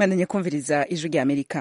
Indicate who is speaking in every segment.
Speaker 1: mwandanye kumviriza ijwi rya amerika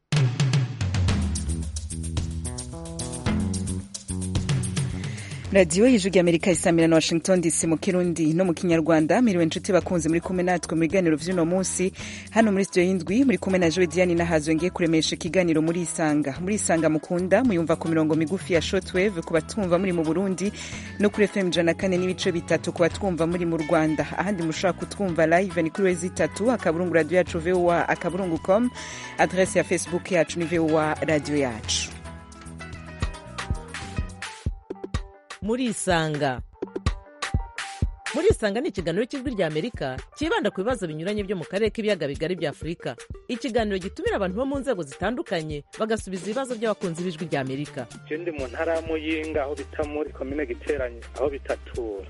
Speaker 1: radiyo y'ijwi rya amerika isamira na washington dc mu kirundi no mu kinyarwanda miriwe inshuti bakunze muri kumwe natwe mu biganiro vy'uno munsi hano muri studio y'indwi muri kumwe na joe diane nahazo ngiye kuremesha ikiganiro muri isanga muri isanga mukunda muyumva ku mirongo migufi ya shortwave ku batumva muri mu burundi no kuri fm ijana kane n'ibice bitatu ku batwumva muri mu rwanda ahandi mushobora kutwumva live ni kuri wezi itatu akaburungu radiyo yacu voa akaburungu com adrese ya facebook yacu ni voa radiyo yacu
Speaker 2: murisanga murisanga ni ikiganiro cy'ijwi rya amerika cyibanda ku bibazo binyuranye byo mu karere k'ibiyaga bigari bya afurika ikiganiro gitumira abantu bo mu nzego zitandukanye bagasubiza ibibazo by'abakunzi b'ijwi rya amerika
Speaker 3: je ndi mu ntara ya muyinga aho bita muri komine giteranye aho bitatura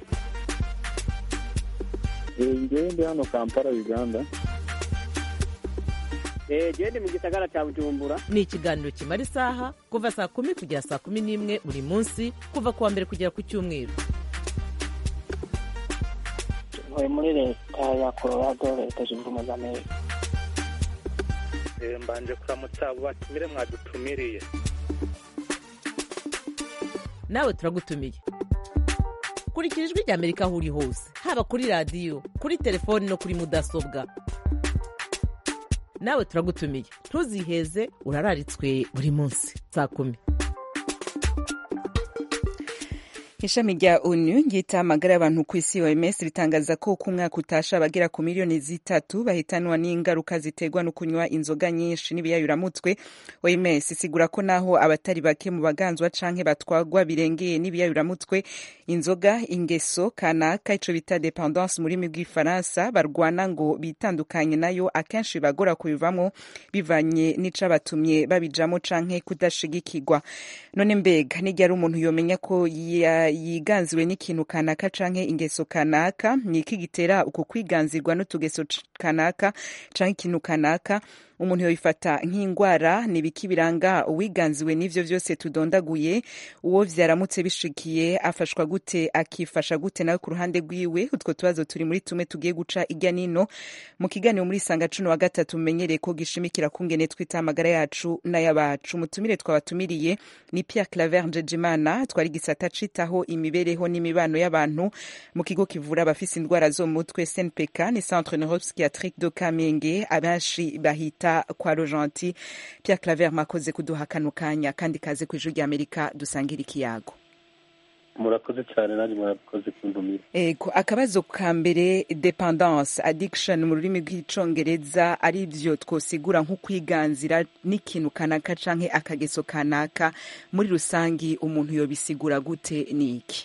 Speaker 4: ngewe ndi hano kampala uganda
Speaker 5: gende mu gisagara cya bujumbura
Speaker 2: ni ikiganiro kimara isaha kuva saa kumi kugera saa kumi n'imwe buri munsi kuva ku wa mbere kugera ku cyumweru
Speaker 6: ntuye muri leta ya colorado leta zunze ubumwe za amerika
Speaker 3: Eh, mbanje kuramutsa abo batumire mwadutumiriye
Speaker 2: nawe turagutumiye kurikira ijwi rya amerika aho uri hose haba kuri radiyo kuri telefoni no kuri mudasobwa nawe turagutumiye ntuziheze urararitswe buri munsi saa kumi
Speaker 1: ishami rya onu ryita amagara y'abantu ku isi oms ritangaza ko ku mwaka utasha abagera ku miliyoni zitatu bahitanwa n'ingaruka ziterwa no kunywa inzoga nyinshi n'ibiyayuramutwe oms isigura ko naho abatari bake mu baganzwa canke batwagwa birengeye n'ibiyayuramutwe inzoga ingeso kanaka ico bita dependance mu rurimi rw'ifaransa barwana ngo bitandukanye nayo akenshi bibagora kubivamwo bivanye n'icabatumye babijamo canke kudashigikirwa none mbega n'iryari umuntu yomenya ko ya yiganziwe n'ikintu kanaka canke ingeso kanaka ni iki gitera uko kwiganzirwa n'utugeso kanaka canke ikintu kanaka umuntu yoyifata nk'indwara ni ibiki biranga uwiganziwe n'ivyo vyose tudondaguye uwo vyaramutse bishikiye afashwa gute akifasha gute nawe ku ruhande rwiwe utwo tubazo turi muri tumwe tugiye guca irya nino mu kiganiro muri sanga cuno wa gatatu mumenyereye ko gishimikira kungene twita amagara yacu n'ayabacu umutumire twabatumiriye ni Pierre Claver Njejimana twari gisata citaho imibereho n'imibano y'abantu mu kigo kivura abafise indwara zo mu mutwe CNPK ni Centre Neuropsychiatrique de Kamenge abenshi bahita kwa Rojanti Pierre Claver makoze kuduha kano kanya kandi kaze ku ijwi rya Amerika dusangira ikiyago
Speaker 4: murakoze cyane nanjye murakoze kuntumira
Speaker 1: Ego, akabazo ka mbere dependance addiction mu rurimi rw'icongereza ari byo twosigura nko kwiganzira n'ikintu kanaka canke akageso kanaka muri rusangi umuntu yobisigura gute niki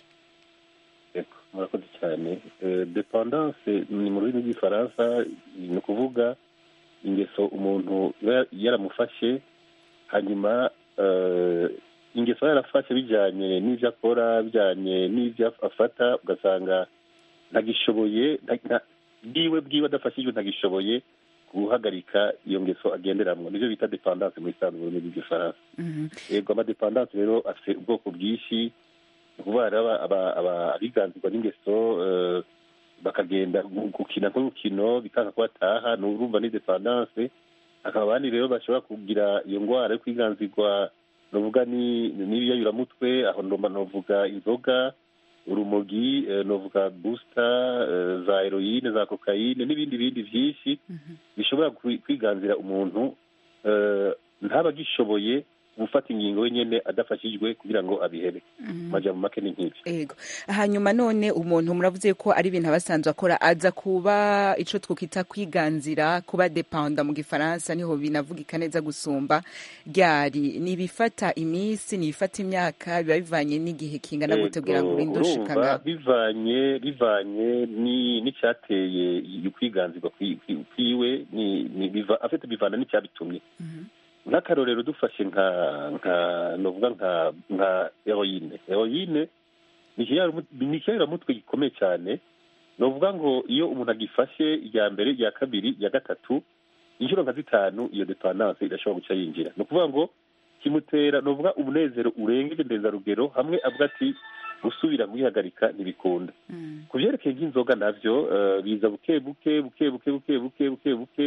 Speaker 4: Ego, murakoze cyane Eh, dependance ni mu rurimi rw'ifaransa ni ukuvuga ingeso umuntu iba yaramufashe hanyuma eh, ingeso aba yarafashe bijyanye n'ibyo akora bijyanye n'ibyo afata ugasanga ntagishoboye nta- nta- bwiwe bwiwe adafashijwe ntagishoboye guhagarika iyo ngeso agenderamwo nivyo bita dependance mu isanzwe mu rurimi rw'igifaransa
Speaker 1: Mhm.
Speaker 4: yego amadependance rero afite ubwoko bwinshi ni ukuvuga rero aba- aba- aba- abiganzirwa n'ingeso eh, bakagenda gu- gukina nk'urukino bikanga ko bataha ni urumva ni dependance hakaba abandi rero bashobora kugira iyo ndwara yo kwiganzirwa novuga ni n'ibiyayuramutwe aho ndomba novuga inzoga urumogi eh, novuga booster eh, za heroine za kokayine n'ibindi bindi byinshi bishobora kwi- kwiganzira umuntu eh, ntaba agishoboye gufata ingingo wenyine adafashijwe kugira ngo abihebe amajambo make ni nk'ibyo
Speaker 1: Ego. Hanyuma none umuntu muravuze ko ari ibintu abasanzwe akora aza kuba ico twokita kwiganzira kuba dependa mu gifaransa niho binavugika neza gusumba ryari nibifata imisi nibifata imyaka biba bivanye n'igihe kingana gute kugira ngo
Speaker 4: Yego,
Speaker 1: urinde ushika
Speaker 4: urumva
Speaker 1: ngaho
Speaker 4: bivanye bivanye ni- n'icyateye ukwiganzirwa kwi- kwi- kwiwe ni- ni- biva- afite bivana n'icyabitumye nk'akarorero dufashe nka nka novuga nka nka heroine heroine ni ikiyaramutwe ni ikiyaramutwe gikomeye cyane novuga ngo iyo umuntu agifashe irya mbere irya kabiri irya gatatu inshuro nka zitanu iyo dependance irashobora guca yinjira ni ukuvuga ngo kimutera novuga umunezero urengeje ndenzarugero hamwe avuga ati gusubira kuyihagarika ntibikunda ku byerekeye nk'inzoga navyo eh, biza buke buke buke buke buke buke buke buke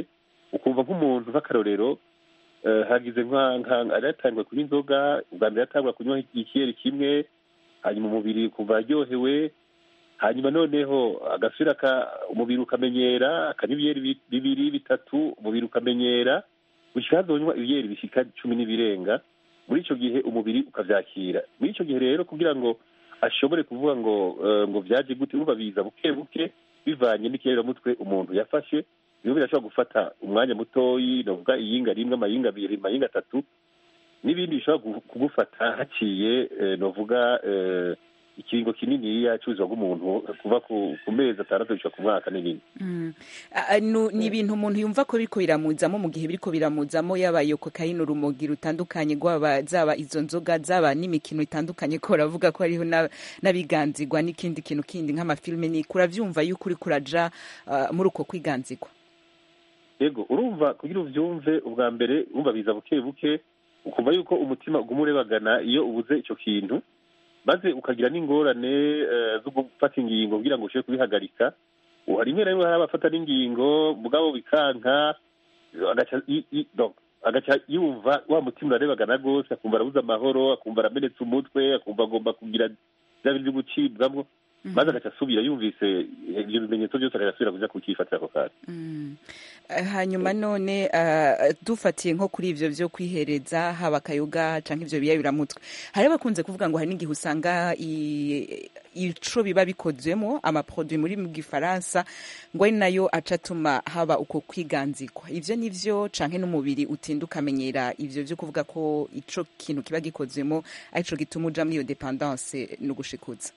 Speaker 4: ukumva nk'umuntu nk'akarorero eh, hagize nka nka- aratanguye kunywa inzoga ubwa mbere yatangura kunywa ikiyeri kimwe hanyuma umubiri ukumva aryohewe hanyuma noneho agasubira ka umubiri ukamenyera akanywa ibiyeri bi- bibiri bitatu umubiri ukamenyera gushyika hazonywa ibiyeri bishika cumi n'ibirenga muri icyo gihe umubiri ukabyakira muri icyo gihe rero kugira ngo ashobore kuvuga ngo eh, ngo byaje gute urumva biza buke buke bivanye n'ikiyaramutwe umuntu yafashe bimwe birashobora gufata umwanya mutoyi novuga iyinga rimwe amayinga abiri amayinga atatu n'ibindi bishobora gu- kugufata haciye eh, novuga eh, ikiringo kininiya cy'ubuzima bw'umuntu kuva ku ku mezi atandatu gushika ku mwaka n'ibindi
Speaker 1: Mm. Ah, ah, nu- ni ibintu umuntu yumva ko biriko biramuzamo mu gihe biriko biramuzamo yaba iyo kokayine urumogi rutandukanye rwaba zaba izo nzoga zaba n'imikino itandukanye ko uravuga ko hariho na- n'abiganzirwa n'ikindi kintu kindi nk'amafilme ni kuravyumva yuko uriko uraja ah, muri uko kwiganzirwa
Speaker 4: yego urumva kugira uvyumve ubwa mbere urumva biza buke buke ukumva yuko umutima uguma urebagana iyo ubuze ico kintu maze ukagira n'ingorane eh, zo gufata ingingo kugira ngo ushobore kubihagarika ubu rimwe na rimwe hari abafata n'ingingo mugabo bikanka agaca i- i- donc, agaca yumva wa mutima urarebagana rwose akumva arabuze amahoro akumva aramenetse umutwe akumva agomba kugira bya bintu byo gucibwamwo maze agaca asubira yumvise ibyo bimenyetso byose agasubira kuja kukifatira ako kanya
Speaker 1: Mm. Eh, hanyuma none ah, dufatiye nko kuri ivyo vyo kwihereza haba akayoga canke ivyo biyayuramutwe hari abakunze kuvuga ngo hari n'igihe usanga i- ico biba bikozwemo amaproduit muri mu gifaransa ngo ari nayo aca atuma haba uko kwiganzirwa ivyo nivyo canke n'umubiri utinda ukamenyera ivyo vyo kuvuga ko ico kintu kiba gikozwemo arico gituma uja muri iyo dependance no gushikuza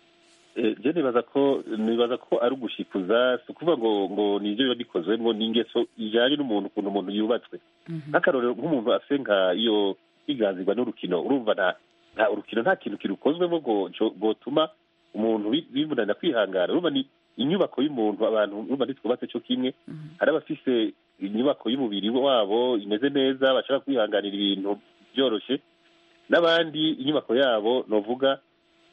Speaker 4: Eh, je nibaza ko nibaza ko ari ugushikuza si ukuvuga ngo ngo ni ibyo biba bikozwemo ni ingeso ijanye n'umuntu ukuntu umuntu yubatswe nk'akarorero nk'umuntu afise nka iyo higanzirwa n'urukino urumva nta nta urukino nta kintu kirukozwemo ngo co- gotuma umuntu bi- bimunanira kwihangana urumva ni inyubako y'umuntu abantu urumva ntitwubatse co kimwe hari abafise inyubako y'umubiri wabo imeze neza bashaka kwihanganira ibintu byoroshe n'abandi inyubako yabo novuga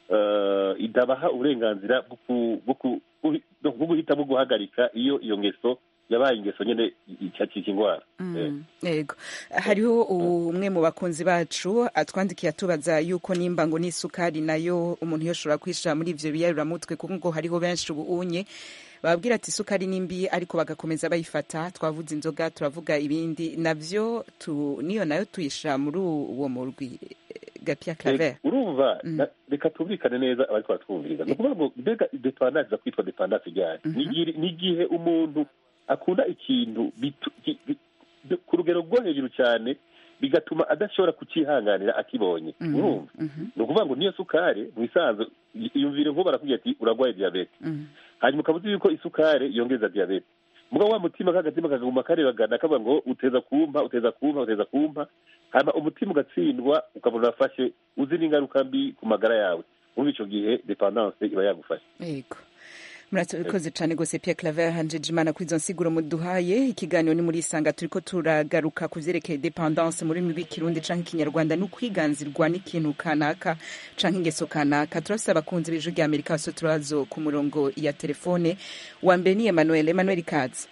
Speaker 4: eh, idabaha uburenganzira bwo ku- bwo ku- bwo- bwo guhitamo guhagarika iyo iyo ngeso yabaye ingeso nyene icyakika indwara Eh.
Speaker 1: Mm, yego hariho umwe mu bakunzi bacu atwandikiye atubaza yuko nimba ngo n'isukari nayo umuntu yoshobora kwishira muri ivyo biyaruramutwe kuko ngo hariho benshi ubu unye bababwira ati isukari ni mbi ariko bagakomeza bayifata twavuze inzoga turavuga ibindi navyo tu, niyo nayo tuyishira muri uwo murwi eh, gapia claver
Speaker 4: Eh, urumva
Speaker 1: Mm.
Speaker 4: na- reka tumvikane neza abariko baratwumviriza ni ukuvuga ngo mbega dependance iza kwitwa dependance ryari
Speaker 1: Mhm.
Speaker 4: Ni igihe- ni igihe umuntu akunda ikintu bitu- ki- bi- bi- ku rugero rwo hejuru cyane bigatuma adashobora kucihanganira akibonye
Speaker 1: Mhm,
Speaker 4: urumva
Speaker 1: mhm,
Speaker 4: ni ukuvuga ngo niyo sukari mu isanzwe iyumvire nk'ubu barakubwira ati uragwaye diyabete
Speaker 1: mhm,
Speaker 4: hanyuma ukaba uzi yuko isukari yongeza diyabete mugabo wa mutima k'agatima kaguma karebagana kavuga ngo uteza kumpa uteza kumpa uteza kumpa hanyuma umutima ugatsindwa ukabona urafashe uzi n'ingaruka mbi ku magara yawe muri icyo gihe dependance iba yagufashe
Speaker 1: yego murakoze cyane rwose Pierre Claver hanjeje imana kuri izo nsiguro muduhaye ikiganiro ni muri isanga turiko turagaruka ku vyerekeye dependance muri rurimi rw'ikirundi canke ikinyarwanda no kwiganzirwa n'ikintu kanaka canke ingeso kanaka turafise abakunzi b'ijwi rya amerika bose turazo ku murongo ya telefone wa mbere ni emmanuel emmanuel kazi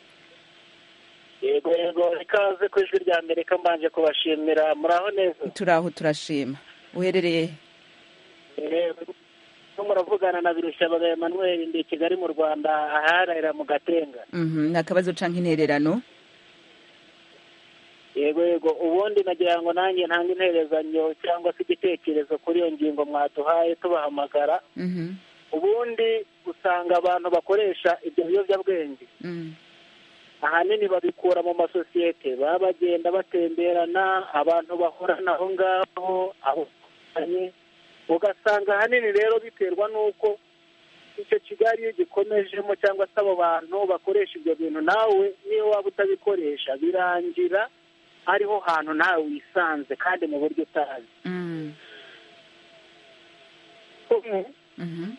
Speaker 5: yego yego ikaze ku ijwi rya amerika mbanje kubashimira muraho neza
Speaker 1: turaho turashima uherereye
Speaker 5: Eh, ko muravugana na birushabaga emmanuel ndi i kigali mu rwanda aharahira mu gatenga
Speaker 1: Mhm, nta kabazo canke intererano
Speaker 5: yego yego ubundi nagira ngo nanjye ntange interezanyo cyangwa se igitekerezo kuri iyo ngingo mwaduhaye tubahamagara
Speaker 1: Mhm,
Speaker 5: ubundi usanga abantu bakoresha ibyo biyobyabwenge
Speaker 1: mhm,
Speaker 5: ahanini babikura mu masosiyete baba bagenda batemberana abantu bahorana aho ngaho aho batandukanye. ugasanga ahanini rero biterwa n'uko icyo kigali iyo gikomejemo cyangwa se abo bantu bakoresha ibyo bintu nawe niyo waba utabikoresha birangira ariho hantu nawe wisanze kandi mu buryo utazi
Speaker 1: mhm, mhm,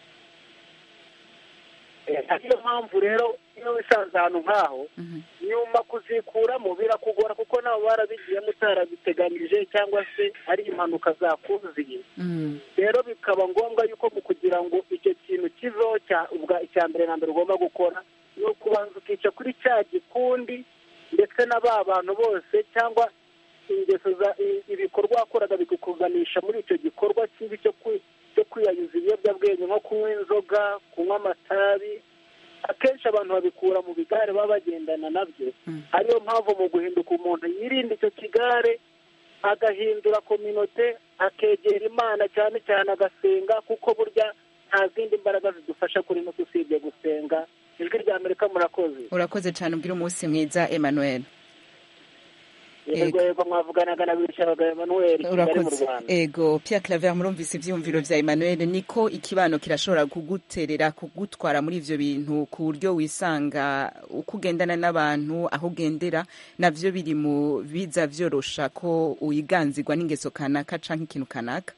Speaker 5: Eh, ariyo mpamvu rero iyo wisanze ahantu nk'aho
Speaker 1: mhm,
Speaker 5: nyuma kuzikuramo birakugora kuko nabo barabigiyemo utarabiteganije cyangwa se ari impanuka zakuziye
Speaker 1: mhm,
Speaker 5: rero bikaba ngombwa yuko mu kugira ngo icyo kintu kiveho cya ubwa icya mbere na mbere ugomba gukora ni ukubanza ukica kuri cya gikundi ndetse na ba bantu bose cyangwa ingeso za i- ibikorwa wakoraga bikukuganisha muri icyo gikorwa kibi cyo kwi- cyo kwiyayuza ibiyobyabwenge nko kunywa inzoga kunywa amatabi akenshi abantu babikura mu bigare baba bagendana nabyo ariyo mpamvu mu guhinduka umuntu yirinda icyo kigare agahindura kominote akegera imana cyane cyane agasenga kuko burya nta zindi mbaraga zidufasha kuri no usibye gusenga ijwi rya amerika murakoze
Speaker 1: urakoze cyane ubwira umunsi mwiza emmanuel
Speaker 5: yego yego mwavuganaga na bicabaga emanuel kigali mu
Speaker 1: urakoze
Speaker 5: rwanda
Speaker 1: ego Pierre Claver murumvise ivyiyumviro vya Emmanuel niko ikibano kirashobora kuguterera kugutwara muri ivyo bintu ku buryo wisanga uko ugendana n'abantu aho ugendera navyo biri mu biza vyorosha ko uyiganzirwa n'ingeso kanaka canke ikintu kanaka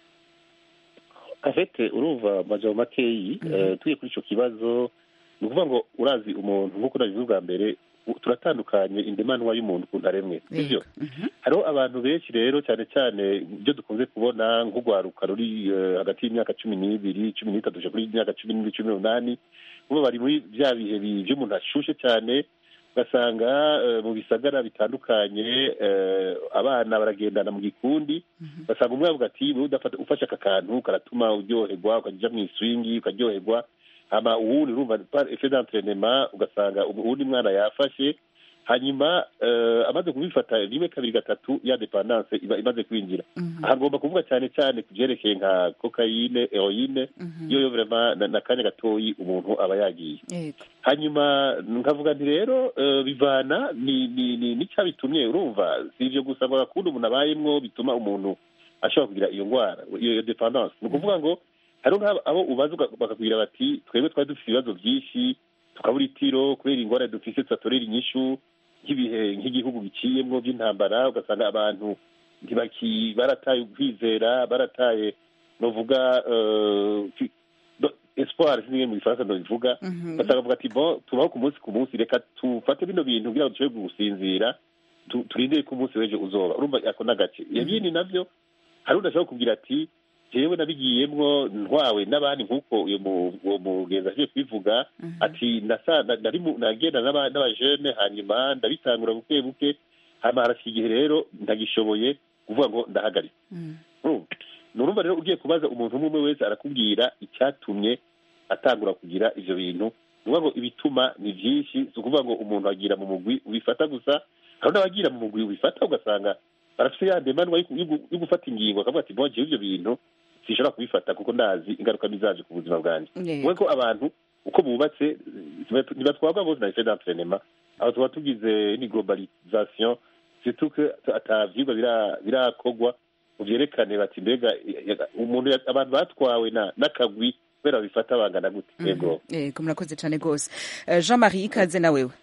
Speaker 4: afete urumva amajambo makeyi eh, tugiye kuri ico kibazo ni ukuvuga ngo urazi umuntu nk'uko nabivuze ubwa mbere u- turatandukanye indemanwa y'umuntu ukuntu aremwe sivyo
Speaker 1: Ego. Mhm.
Speaker 4: hariho abantu benshi rero cyane cyane ibyo dukunze kubona nk'urwaruka ruri eh, hagati y'imyaka cumi n'ibiri cumi n'itatu kuja kuri imyaka cumi n'ibiri cumi n'umunani bo bari muri bya bihe bi- vy'umuntu ashushe cyane ugasanga eh, mu bisagara bitandukanye eh, abana baragendana mu gikundi ugasanga umwe avuga ati wowe udafata ufashe aka kantu karatuma uryoherwa ukajya mu iswingi ukaryoherwa hama uwundi urumva par effet d'entraînement ugasanga uwundi mwana yafashe hanyuma eh, amaze kubifata rimwe kabiri gatatu ya dependance iba imaze kwinjira aha ngomba kuvuga cyane cyane ku byerekeye nka kokayine heroine iyo yo vraiment na- n'akanya gatoyi umuntu aba yagiye
Speaker 1: Ego.
Speaker 4: hanyuma nkavuga nti rero eh, bivana ni ni ni n'icyabitumye urumva si ibyo gusa ngo agakunda umuntu abayemwo bituma umuntu ashobora kugira iyo ndwara iyo iyo dependance ni ukuvuga ngo hariho nk'abo abo ubaza uga- bakakubwira bati twebwe twari dufite ibibazo byinshi tukabura itiro kubera ingorane dufise tudatorera inyishu nk'ibihe nk'igihugu biciyemwo by'intambara ugasanga abantu ntibaki barataye ukwizera barataye novuga eh, ki- do- espoir sinimwe mu gifaransa ndabivuga
Speaker 1: Mhm.
Speaker 4: ugasanga bavuga ati bon tubaho ku munsi ku munsi reka tufate bino bintu kugira ngo dushobore gusinzira tu- turindire ko umunsi w'ejo uzoba urumva ako n'agace ibindi navyo hari udashobora kubwira ati jewe nabigiyemwo ntwawe n'abandi nk'uko uyu mu- uwo mugenzi aje kubivuga ati nasa- na- nari mu- nagenda n'aba- n'abajene hanyuma ndabitangura buke buke hama harashika igihe rero ndagishoboye kuvuga ngo ndahagarika
Speaker 1: Mm.
Speaker 4: urumva ni urumva rero ugiye kubaza umuntu umwe umwe wese arakubwira icyatumye atangura kugira ivyo bintu ni ukuvuga ngo ibituma ni vyinshi si ukuvuga ngo umuntu agira mu mugwi ubifata gusa hari n'abagira mu mugwi ubifata ugasanga barafise ya ndemanwa yo ku- yo gu- yo gufata ingingo akavuga ati bon jewe ivyo bintu sinshobora kubifata kuko ndazi ingaruka bizaje ku buzima bwanjye
Speaker 1: Yego.
Speaker 4: ubwo ko abantu uko bubatse ntibatu- ntibatwarwa bose na effet d'entraînement aho tuba tugize ni globalisation surtout que ata vyigwa bira- birakogwa ngo vyerekane bati mbega eh, eh, umuntu ya- abantu batwawe na n'akagwi kubera babifata bangana gute yego
Speaker 1: Ego murakoze cyane rwose Eh, Jean Marie ikaze na wewe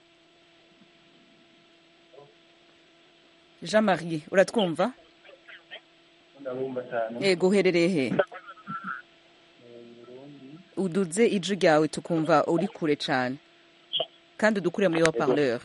Speaker 1: Jean Marie uratwumva Ego uherereye he uduze ijwi ryawe tukumva uri kure cyane kandi udukure muri haut-parleur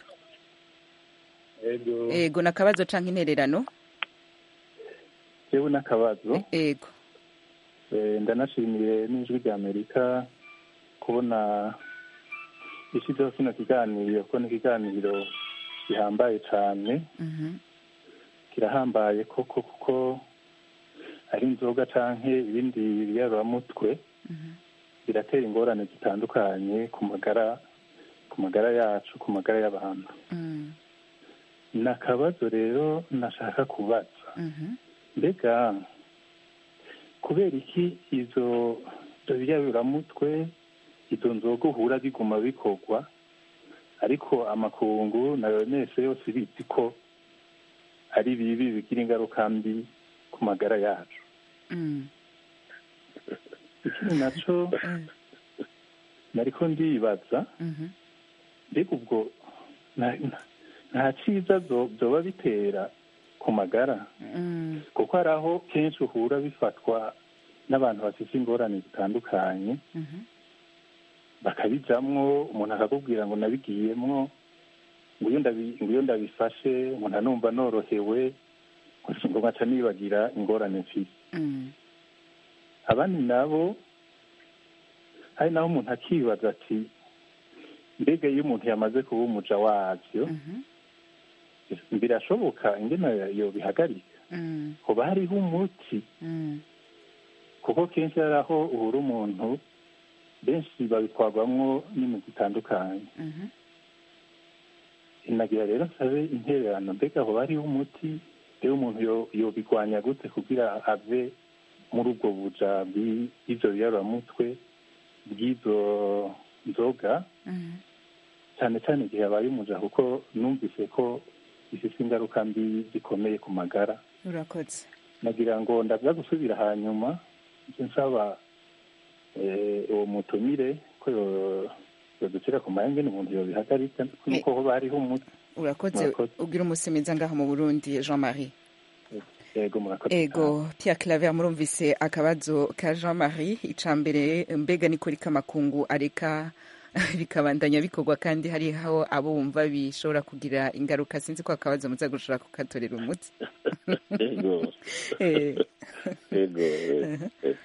Speaker 7: ego
Speaker 1: ego nakabazo canke intererano
Speaker 7: jewe n'akabazo
Speaker 1: ego
Speaker 7: Eh, ndanashimiye n'ijwi rya amerika kubona ishyizeho kino kiganiro ko ni ikiganiro gihambaye cyane
Speaker 1: Mhm.
Speaker 7: kirahambaye koko kuko ari inzoga canke ibindi biyaruramutwe biratera ingorane zitandukanye ku magara ku magara yacu ku magara y'abantu
Speaker 1: Mm.
Speaker 7: ni akabazo rero nashaka kubaza
Speaker 1: Mhm.
Speaker 7: mbega kubera iki izo ibyo biyabiramutwe izo nzoga uhura biguma bikorwa ariko amakungu na yonese yose bizi ko ari bibi bigira ingaruka mbi ku magara yacu
Speaker 1: Mm.
Speaker 7: ikindi naco nariko ndibaza
Speaker 1: Mhm.
Speaker 7: mbega ubwo nta- nta- nta ciza zo- vyoba bitera ku magara
Speaker 1: Mm.
Speaker 7: kuko hari aho kenshi uhura bifatwa n'abantu bafite ingorane zitandukanye
Speaker 1: Mhm.
Speaker 7: bakabijamwo umuntu akakubwira ngo nabigiyemwo ngo iyo ndabi- ngo iyo ndabifashe ngo ntanumva norohewe ngo nkaca nibagira ingorane mfise
Speaker 1: Mm.
Speaker 7: abandi nabo hari naho umuntu akibaza ati mbega iyo umuntu yamaze kuba umuja wavyo birashoboka ingene yobihagarika
Speaker 1: Mm,
Speaker 7: hoba hariho umuti
Speaker 1: mm,
Speaker 7: kuko kenshi hari aho uhura umuntu benshi babitwarwamwo n'imiti itandukanye
Speaker 1: mhm.
Speaker 7: inagira rero nsabe intererano mbega hoba hariho umuti rero umuntu yo- yobigwanya gute kugira ave muri ubwo buja bw'i- bw'ivyo biyaruramutwe bw'izo nzoga
Speaker 1: Mhm.
Speaker 7: cyane cyane igihe yabaye umuja kuko numvise ko bifise ingaruka mbi zikomeye ku magara
Speaker 1: urakoze
Speaker 7: nagira ngo ndaza gusubira hanyuma icyo nsaba eh, uwo mutumire ko yo- yoducira ku mayenge umuntu yobihagarika nuko hoba hariho umuti
Speaker 1: urakoze
Speaker 7: Murakoze.
Speaker 1: ugira umusimiza ngaho mu burundi jean marie
Speaker 7: ego murakoze
Speaker 1: ego Pierre Claver murumvise akabazo ka Jean Marie icambere mbega ni kuri kamakungu areka bikabandanya bikorwa kandi hariho abo wumva bishobora kugira ingaruka sinzi ko akabazo muza gushobora kukatorera umuti
Speaker 4: ego
Speaker 1: Eh,
Speaker 4: ego eh, eh.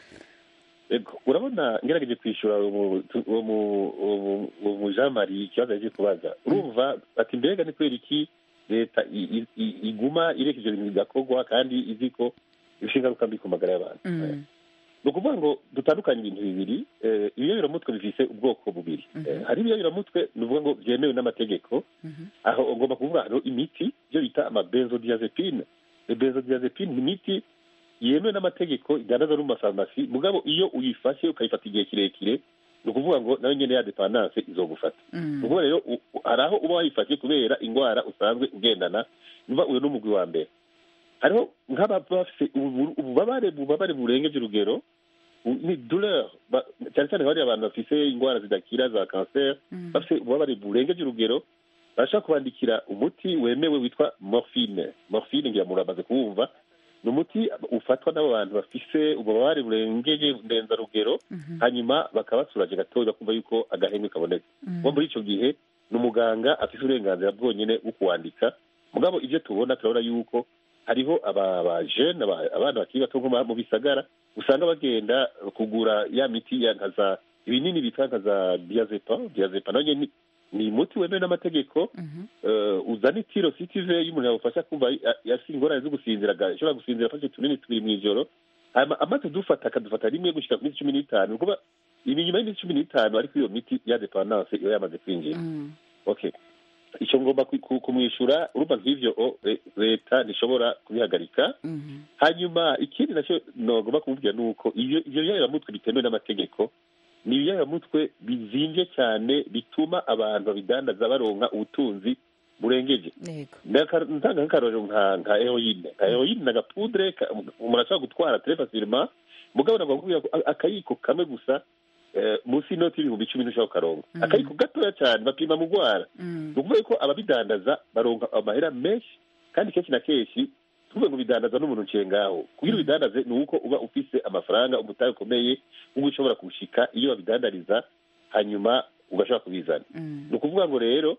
Speaker 4: ego urabona ngerageje kwishyura uwo mu- uwo mu- uwo mu- uwo mu jean marie ikibazo yaje kubaza urumva ati mbega ni kubera iki leta i- i- i- iguma ireka ivyo bintu bigakorwa kandi izi ko bifite ingaruka mbi ku magara y'abantu
Speaker 1: mm,
Speaker 4: ni ukuvuga ngo dutandukanye ibintu bibiri eh, ibiyoberamutwe bifise ubwoko bubiri Eh, hari ibiyoberamutwe ni ukuvuga ngo byemewe n'amategeko
Speaker 1: mhm,
Speaker 4: aho ugomba kuvuga hariho imiti ibyo bita amabenzodiazepine benzodiazepine ni imiti yemewe n'amategeko idandaza no mu mafarumasi mugabo iyo uyifashe ukayifata igihe kirekire ni ukuvuga ngo nayo nyene ya dependance izogufata ni
Speaker 1: mm,
Speaker 4: ukuvuga rero u- u- hari aho uba wayifashe kubera indwara usanzwe ugendana niba uyu n'umugwi wa mbere hariho nk'ababa bafite ubu- ububabare ububabare burengeje urugero u- ni douleur ba- cyane cyane bariya abantu bafise indwara zidakira za cancer
Speaker 1: mm,
Speaker 4: bafite ububabare burengeje urugero barashobora kubandikira umuti wemewe witwa morphine morphine ngira muramaze kuwumva ni umuti ufatwa n'abo bantu bafise ububabare burengeje ndenzarugero
Speaker 1: mhm,
Speaker 4: hanyuma bakabasuraje gatoya bakumva yuko agahenge kabonetse
Speaker 1: mm,
Speaker 4: kuko muri icyo gihe ni umuganga afite uburenganzira bwonyine bwo kuwandika mugabo ibyo tubona turabona yuko hariho aba bajene abana bakiri bato nko mu bisagara usanga bagenda kugura ya miti ya nka za ibinini bitwa nka za diazepa diazepa nayo nyene ni ni umuti wemewe n'amategeko
Speaker 1: mhm,
Speaker 4: eh, uzana itiro sitive iyo umuntu yawufasha kumva yafite ingorane zo gusinzira ashobora gusinzira afashe utunini tubiri mu ijoro hanyuma amaze dufata akadufata rimwe gushyika ku minsi cumi n'itanu ni ukuvuga ibi nyuma y'iminsi cumi n'itanu ariko iyo miti ya dependance iba yamaze kwinjira
Speaker 1: mm,
Speaker 4: okay icyo ngomba ku- ku- kumwishyura urumva nk'ivyo o, le- leta ntishobora kubihagarika
Speaker 1: mhm,
Speaker 4: hanyuma ikindi nacyo nagomba kumubwira ni uko iyo ivyo biyayiramutwe bitemewe n'amategeko ni ibiyayiramutwe bizimvye cyane bituma abantu babidandaza baronka ubutunzi burengeje
Speaker 1: yego
Speaker 4: Ndaka- ntanga nk'akarorero nka nka heroine nka heroine ni agapudre ka- umuntu ashobora gutwara très facilement mugabo nagomba kubwira ko a- akayiko kamwe gusa eh, munsi y'inoti y'ibihumbi icumi ntushobora kukaronka
Speaker 1: Mhm.
Speaker 4: akayiko gatoya cyane bapima mu rwara
Speaker 1: mm,
Speaker 4: ni ukuvuga ko ababidandaza baronka amahera menshi kandi kenshi na kenshi tuvuge ngo bidandaza n'umuntu nciye ngaho kugira ubidandaze ni uko uba ufise amafaranga umutahe ukomeye uba ushobora kuwushika iyo babidandariza hanyuma ugashobora kubizana
Speaker 1: mm,
Speaker 4: ni ukuvuga ngo rero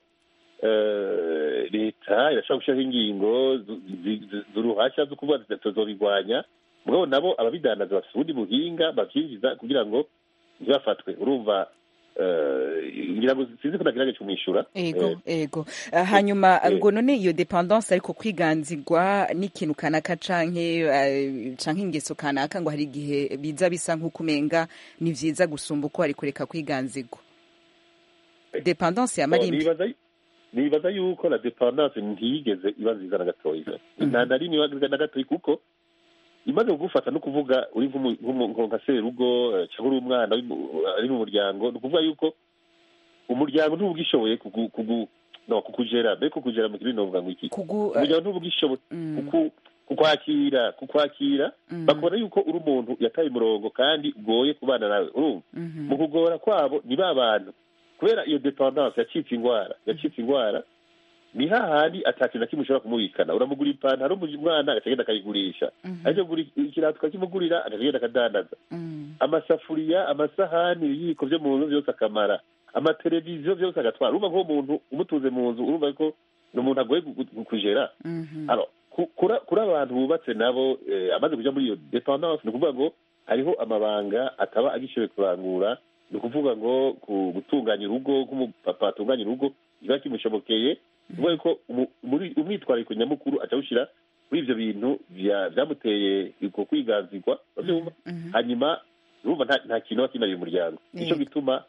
Speaker 4: eh, leta irashobora gushyiraho ingingo zu- zi- zi- z'uruhashya zo kuvuga ziti tuzobigwanya mugabo nabo ababidandaza bafite ubundi buhinga bavyinjiza kugira ngo ntibafatwe urumva eh, ngira ngo sinzi ko nagerageje kumwishyura
Speaker 1: ego ego Ah, hanyuma
Speaker 4: eh.
Speaker 1: ngo none iyo dependance ariko kwiganzirwa n'ikintu kanaka canke eh, canke ingeso kanaka ngo hari igihe biza bisa nk'uko umenga ni vyiza gusumba uko hari kureka kwiganzirwa dependance yama
Speaker 4: Oh,
Speaker 1: ari mbi
Speaker 4: nibaza nibaza yuko la dependance ntiyigeze iba nziza na gatoya nta na rimwe iba na gatoya kuko imaze kugufata no kuvuga uri nk'umu- nk'umu- nko nka serugo eh, cyangwa uri umwana uri mu- ari mu muryango ni ukuvuga yuko umuryango ntuba ugishoboye kugu- kugu- no, kukugera mbere kukugera mu kirimi novuga ngo iki
Speaker 1: kugu
Speaker 4: umuryango ntuba ugishoboye
Speaker 1: mm,
Speaker 4: kuku- kukwakira kukwakira
Speaker 1: mm,
Speaker 4: bakubona yuko uri umuntu yataye umurongo kandi ugoye kubana nawe urumva
Speaker 1: mhm,
Speaker 4: mu kugora kwabo ni ba bantu kubera iyo dependance yacitse indwara yacitse indwara ni hahandi atakintu na kimwe ushobora kumubikana uramugura ipantaro umwana agacagenda akayigurisha
Speaker 1: mhm,
Speaker 4: ariko gura ikirato ukakimugurira agacagenda akadandaza
Speaker 1: mm,
Speaker 4: amasafuriya amasahani ibiyiko byo mu nzu byose akamara amateleviziyo byose agatwara urumva nk'uwo muntu umutuze mu nzu urumva ko ni umuntu agoye gu- gu- kujera
Speaker 1: mhm,
Speaker 4: Alors, ku- kura- kuri abantu bubatse nabo eh, amaze kuja muri iyo dependance ni ukuvuga ngo hariho amabanga ataba agishoboye kurangura ni ukuvuga ngo ku- gutunganya urugo nk'umupapa atunganya urugo kiba kimushobokeye ni ukuvuga yuko umu- muri- umwitwarariko nyamukuru aca awushyira kuri ibyo bintu bya- byamuteye uko kwiganzirwa urabyumva
Speaker 1: Mhm.
Speaker 4: hanyuma urumva nta nta kintu aba kimariye umuryango nicyo
Speaker 1: Yego.
Speaker 4: gituma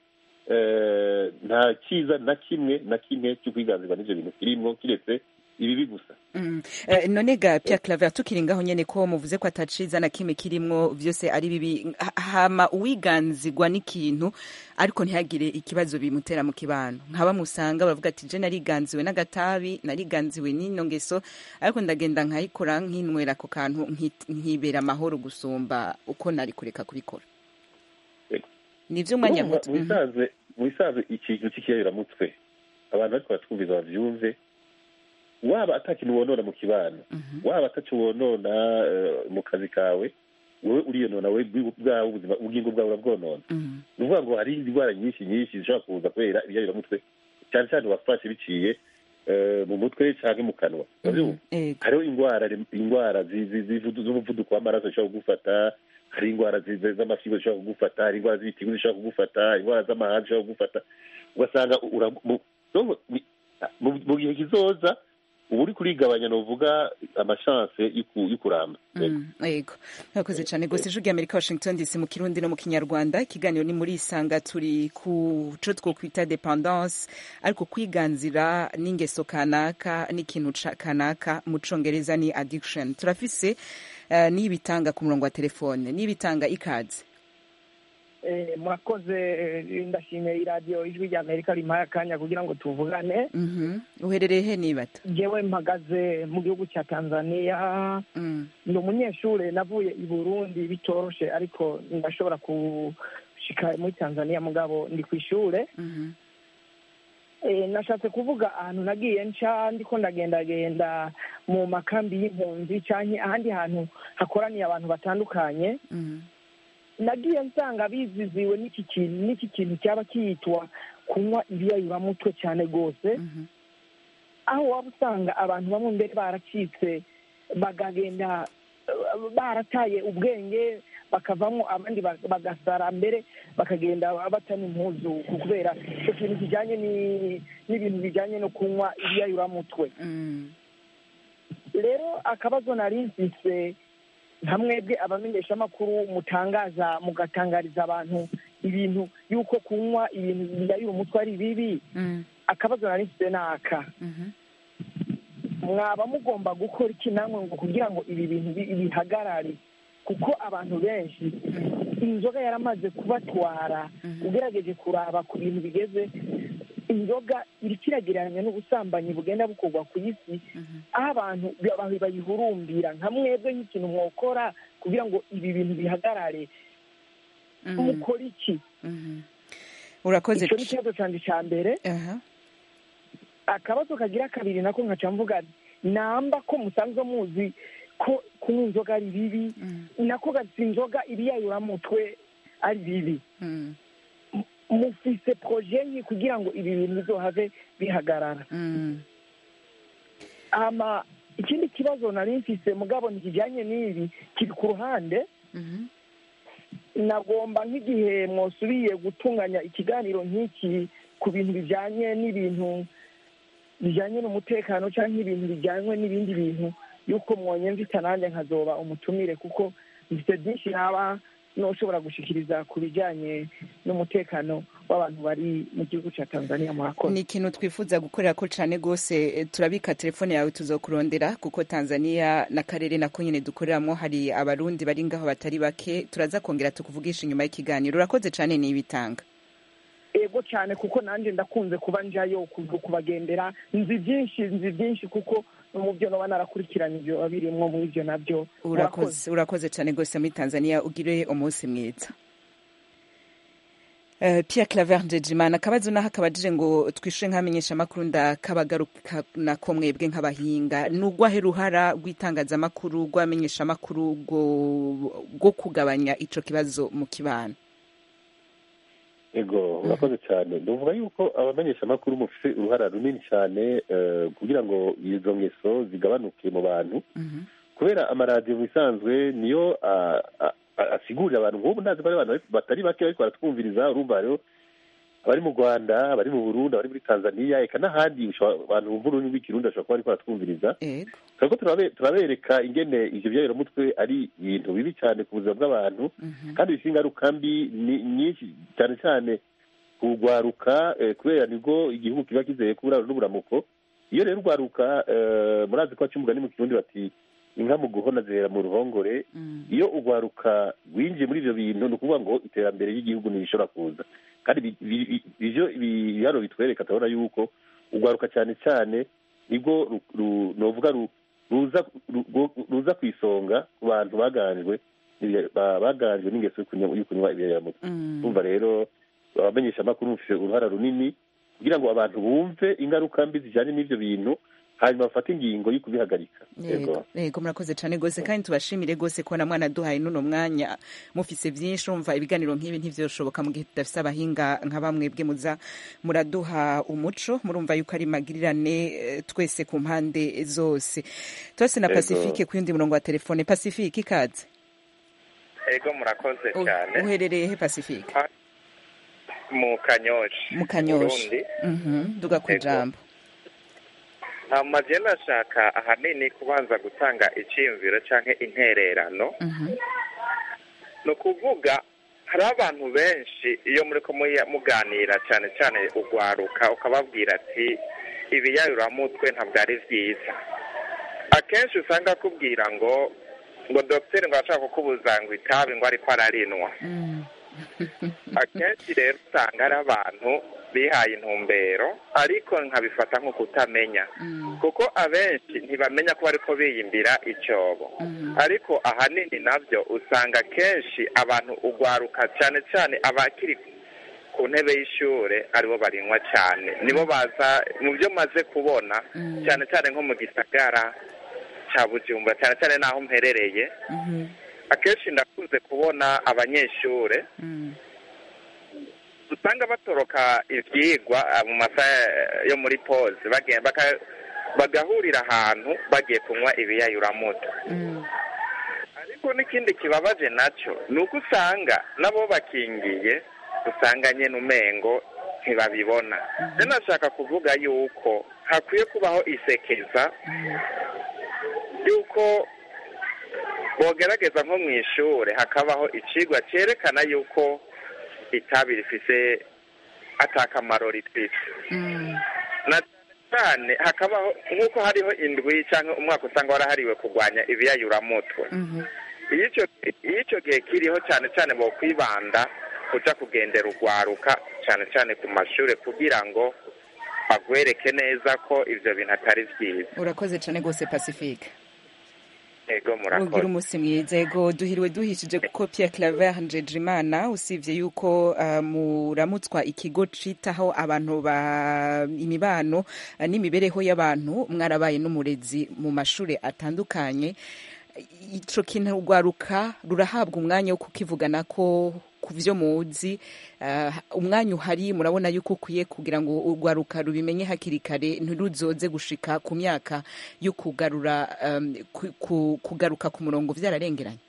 Speaker 4: eh, nta cyiza na kimwe na kimwe cyo kwiganzirwa n'ibyo bintu kirimwo kiretse ibibi gusa
Speaker 1: Mm. Eh, none ga Pierre Claver tukiri ngaho nyene ko muvuze ko ataciza na kimwe kirimwo vyose ari bibi Ha- hama uwiganzirwa n'ikintu ariko ntihagire ikibazo bimutera mu kibano nkaba musanga bavuga ati je nariganziwe n'agatabi nariganziwe n'ino ngeso ariko ndagenda nkayikora nkinywera ako kantu nki- nkibera amahoro gusumba uko nari kureka kubikora
Speaker 4: Yego.
Speaker 1: nivyo umwanya
Speaker 4: Urumva,
Speaker 1: muto
Speaker 4: mu bisanzwe mu bisanzwe ikintu cy'ikiyabiramutwe abantu bariko baratwumviza bavyumve waba ata kintu wonona mu kibano waba ataco wonona eh, mu kazi kawe wowe uriyonona we bwi- bwawe ubuzima ubugingo bwawe urabwonona
Speaker 1: Mhm.
Speaker 4: ni ukuvuga ngo hari indwara nyinshi nyinshi zishobora kuza kubera ibiyabiramutwe cyane cyane wafashe biciye eh, mu mutwe canke mu kanwa uravyumva
Speaker 1: Ego.
Speaker 4: hariho indwara indwara zi- zi- zivudu- z'umuvuduko w'amaraso zishobora kugufata hari indwara zi- zi- z'amafyigo zishobora kugufata hari indwara z'ibitigu zishobora kugufata indwara z'amahanga zishobora kugufata ugasanga ura- mu- no, ni- mu mu gihe kizoza uba uri kurigabanya novuga amashanse y'uku- y'ukuramba
Speaker 1: Mm, yego murakoze cyane rwose ijwi ry'amerika washington dc mu kirundi no mu kinyarwanda ikiganiro ni muri isanga turi ku co twokwita dependance ariko kwiganzira n'ingeso kanaka n'ikintu ca- kanaka mu congereza ni addiction turafise uh, n'ibitanga ku murongo wa telefone n'ibitanga ikaze
Speaker 8: Eh, murakoze eh, ndashimiye iradiyo ijwi rya amerika rimpaye akanya kugira ngo tuvugane
Speaker 1: Mhm. uherereye he nibata
Speaker 8: jewe mpagaze mu gihugu cya tanzania
Speaker 1: Mm,
Speaker 8: ni umunyeshuri navuye i burundi bitoroshe ariko ndashobora gushika muri tanzania mugabo ndi ku ishure
Speaker 1: mhm,
Speaker 8: Eh, nashatse kuvuga ahantu nagiye nca ndiko ndagendagenda mu makambi y'impunzi canke ahandi hantu hakoraniye abantu batandukanye
Speaker 1: mhm,
Speaker 8: nagiye nsanga biziziwe n'iki kintu n'iki kintu cyaba kiyitwa kunywa ibiyayuramutwe cyane rwose
Speaker 1: mhm,
Speaker 8: aho waba usanga abantu bamwe mbere baracitse bakagenda eh, barataye ubwenge bakavamo abandi ba- bagasara mbere bakagenda batana impuzu kubera icyo kintu kijyanye ni- n'ibintu bijyanye no kunywa ibiyayuramutwe
Speaker 1: mm,
Speaker 8: rero akabazo nari mfise nka mwebwe abamenyeshamakuru mutangaza mugatangariza abantu ibintu y'uko kunywa ibintu biyayura umutwe ari bibi
Speaker 1: mm,
Speaker 8: akabazo nari mfise ni aka
Speaker 1: mhm,
Speaker 8: mwaba mugomba gukora iki namwe ngo kugira ngo ibi bintu bi- bihagarare kuko abantu benshi inzoga yaramaze kubatwara
Speaker 1: Mhm.
Speaker 8: ugerageje kuraba ku bintu bigeze inzoga iriko iragereranya n'ubusambanyi bugenda bukorwa ku isi
Speaker 1: mhm.
Speaker 8: aho abantu ba- bayihurumbira nka mwebwe nk'ikintu mwokora kugira ngo ibi bintu bihagarare
Speaker 1: Mhm,
Speaker 8: mukora iki
Speaker 1: mhm. urakoze
Speaker 8: icyo ni ikibazo cyanjye cya mbere
Speaker 1: aha
Speaker 8: akabazo kagira kabiri nako nkaca mvuga namba ko musanzwe muzi ko kunywa inzoga ari bibi
Speaker 1: Mm,
Speaker 8: nako gasi inzoga ibiyayuramutwe ari bibi
Speaker 1: mm,
Speaker 8: mufise proje nki kugira ngo ibi bintu bizohave bihagarara
Speaker 1: mm.
Speaker 8: ama ikindi kibazo nari mfise mugabo ntikijyanye n'ibi kiri ku ruhande
Speaker 1: Mhm.
Speaker 8: nagomba nk'igihe mwosubiye gutunganya ikiganiro nk'iki ku bintu bijyanye n'ibintu bijyanye n'umutekano cyangwa ibintu bijyanywe n'ibindi bintu yuko mwonyemvita nanjye nkazoba umutumire kuko mfite byinshi naba n'ushobora gushikiriza ku bijyanye n'umutekano w'abantu bari mu gihugu cya tanzania murakoze
Speaker 1: ni ikintu twifuza gukorera ko cyane rwose eh, turabika telefone yawe tuzokurondera kuko tanzania n'akarere nako nyine dukoreramo hari abarundi bari ngaho batari bake turaza kongera tukuvugisha inyuma y'ikiganiro urakoze cyane n'ibitanga
Speaker 8: ego cyane kuko nanjye ndakunze kuba njayo ku- kubagendera nzi byinshi nzi byinshi kuko no mu byo naba narakurikiranye ibyo biba birimwo muri ibyo nabyo
Speaker 1: urakoze urakoze cyane rwose muri tanzania ugire umunsi mwiza Uh, Pierre Claver Ndejimana akabazo naho akabajije ngo twishure nk'amenyesha amakuru ndakabagaruka nako mwebwe nk'abahinga nugwahe ruhara rw'itangazamakuru rw'amenyesha amakuru rwo rwo kugabanya ico kibazo mu kibano
Speaker 4: ego urakoze cyane ndavuga yuko abamenyeshamakuru mufite uruhara runini cyane eh, kugira ngo izo ngeso zigabanuke mu bantu
Speaker 1: Mhm.
Speaker 4: kubera amaradiyo mu bisanzwe niyo ah, ah, a- asigurire abantu nk'ubu ndazi ko ari abantu batari bake bariko baratwumviriza urumva rero abari mu rwanda abari mu burundi abari muri tanzania eka n'ahandi ushobora- abantu bumva ururimi rw'ikirundi bashobora kuba bariko baratwumviriza
Speaker 1: yego
Speaker 4: turiko turabe- turabereka ingene ivyo byayiramutwe ari ibintu bibi cyane ku buzima bw'abantu
Speaker 1: Mhm.
Speaker 4: kandi bifite ingaruka mbi ni- nyinshi cyane cyane kugwaruka eh, kubera nibwo igihugu kiba kizeye kuburaro n'uburamuko iyo rero urwaruka eh, murazi ko baca umugani mu kirundi bati inka mu guhona zihera mu ruhongore
Speaker 1: Mm.
Speaker 4: iyo urwaruka rwinjiye muri ivyo bintu ni ukuvuga ngo iterambere ry'igihugu ntirishobora kuza kandi bi- bi- bi- ivyo ibi- ibiharuro bitwereka turabona yuko urwaruka cyane cyane nibwo ru- ru- novuga ru- ruza ru- ru- ruza ku isonga ku bantu baganjwe n'ibya- ba- baganjwe n'ingeso yo kunywa- yo kunywa ibiyaramutwe
Speaker 1: Mm.
Speaker 4: urumva rero abamenyesha amakuru bafite uruhara runini kugira ngo abantu bumve ingaruka mbi zijyanye n'ivyo bintu hanyuma bafate ingingo yo kubihagarika
Speaker 1: yego yego murakoze cyane rwose kandi tubashimire rwose ko na mwana duhaye n'uno mwanya mufise byinshi umva ibiganiro nk'ibi ntivyoshoboka mu gihe tudafise abahinga nka bamwe bwe muza muraduha umuco murumva yuko ari magirirane eh, twese ku mpande zose twese na
Speaker 4: Yego.
Speaker 1: pacifique ku yundi murongo wa telefone pacifique ikaze
Speaker 9: ego murakoze
Speaker 1: U-
Speaker 9: cyane
Speaker 1: uherereye he pacifique
Speaker 9: mu kanyoshi
Speaker 1: mu kanyosha
Speaker 9: Burundi.
Speaker 1: Mhm, duga ku
Speaker 9: Yego.
Speaker 1: ijambo
Speaker 9: hama je ndashaka ahanini kubanza gutanga iciyumviro canke intererano
Speaker 1: Mhm,
Speaker 9: ni ukuvuga hari abantu benshi iyo muriko muya- muganira cyane cyane ugwaruka ukababwira ati ibiyayuramutwe ntabwo ari vyiza akenshi usanga akubwira ngo ngo dogiteri ngo arashaka kukubuza ngo itabi ngo ariko ararinwa
Speaker 1: mm,
Speaker 9: akenshi rero usanga ari abantu bihaye intumbero ariko nkabifata nko kutamenya
Speaker 1: mm,
Speaker 9: kuko abenshi ntibamenya ko bariko biyimbira icyobo
Speaker 1: mhm,
Speaker 9: ariko ahanini nabyo usanga kenshi abantu ugwaruka cyane cyane abakiri ku ntebe y'ishure aribo barinywa cyane nibo baza mu byo maze kubona
Speaker 1: Mm.
Speaker 9: cyane cyane nko mu gisagara cya bujumbura cyane cyane n'aho mperereye
Speaker 1: mhm,
Speaker 9: akenshi ndakunze kubona abanyeshure
Speaker 1: mm,
Speaker 9: usanga batoroka ivyigwa ah, mu masaha yo muri pause bagenda baka- bagahurira ahantu bagiye kunywa ibiyayuramutwe
Speaker 1: mm,
Speaker 9: ariko n'ikindi kibabaje nacyo ni uko usanga nabo bakingiye usanga nyene umengo ntibabibona rero nashaka kuvuga yuko hakwiye kubaho isekeza yuko bogerageza nko mu ishure hakabaho icigwa cerekana yuko itabi rifise atakamaro ritwite
Speaker 1: mm,
Speaker 9: na cyane hakabaho nk'uko hariho indwi cyangwa umwaka usanga warahariwe kurwanya ibiyayuramutwe
Speaker 1: mhm,
Speaker 9: iyo icyo iyo icyo gihe kiriho cyane cyane bo kwibanda kuja kugendera urwaruka cyane cyane ku mashuri kugira ngo bagwereke neza ko ivyo bintu atari vyiza
Speaker 1: urakoze cyane rwose pacifique
Speaker 9: ego
Speaker 1: ugira
Speaker 9: murakoze
Speaker 1: umunsi mwiza ego duhiriwe duhishije kuko Pierre Claver Njejimana usibye yuko uh, muramutswa ikigo citaho abantu ba imibano uh, n'imibereho y'abantu mwarabaye n'umurezi mu mashuri atandukanye ico kintu urwaruka rurahabwa umwanya wo kukivugana ko ku vyo muzi uh, umwanya uhari murabona yuko ukwiye kugira ngo urwaruka rubimenye hakiri kare ntiruzoze gushika ku myaka yo kugarura um, ku, ku, kugaruka ku murongo vyararengeranye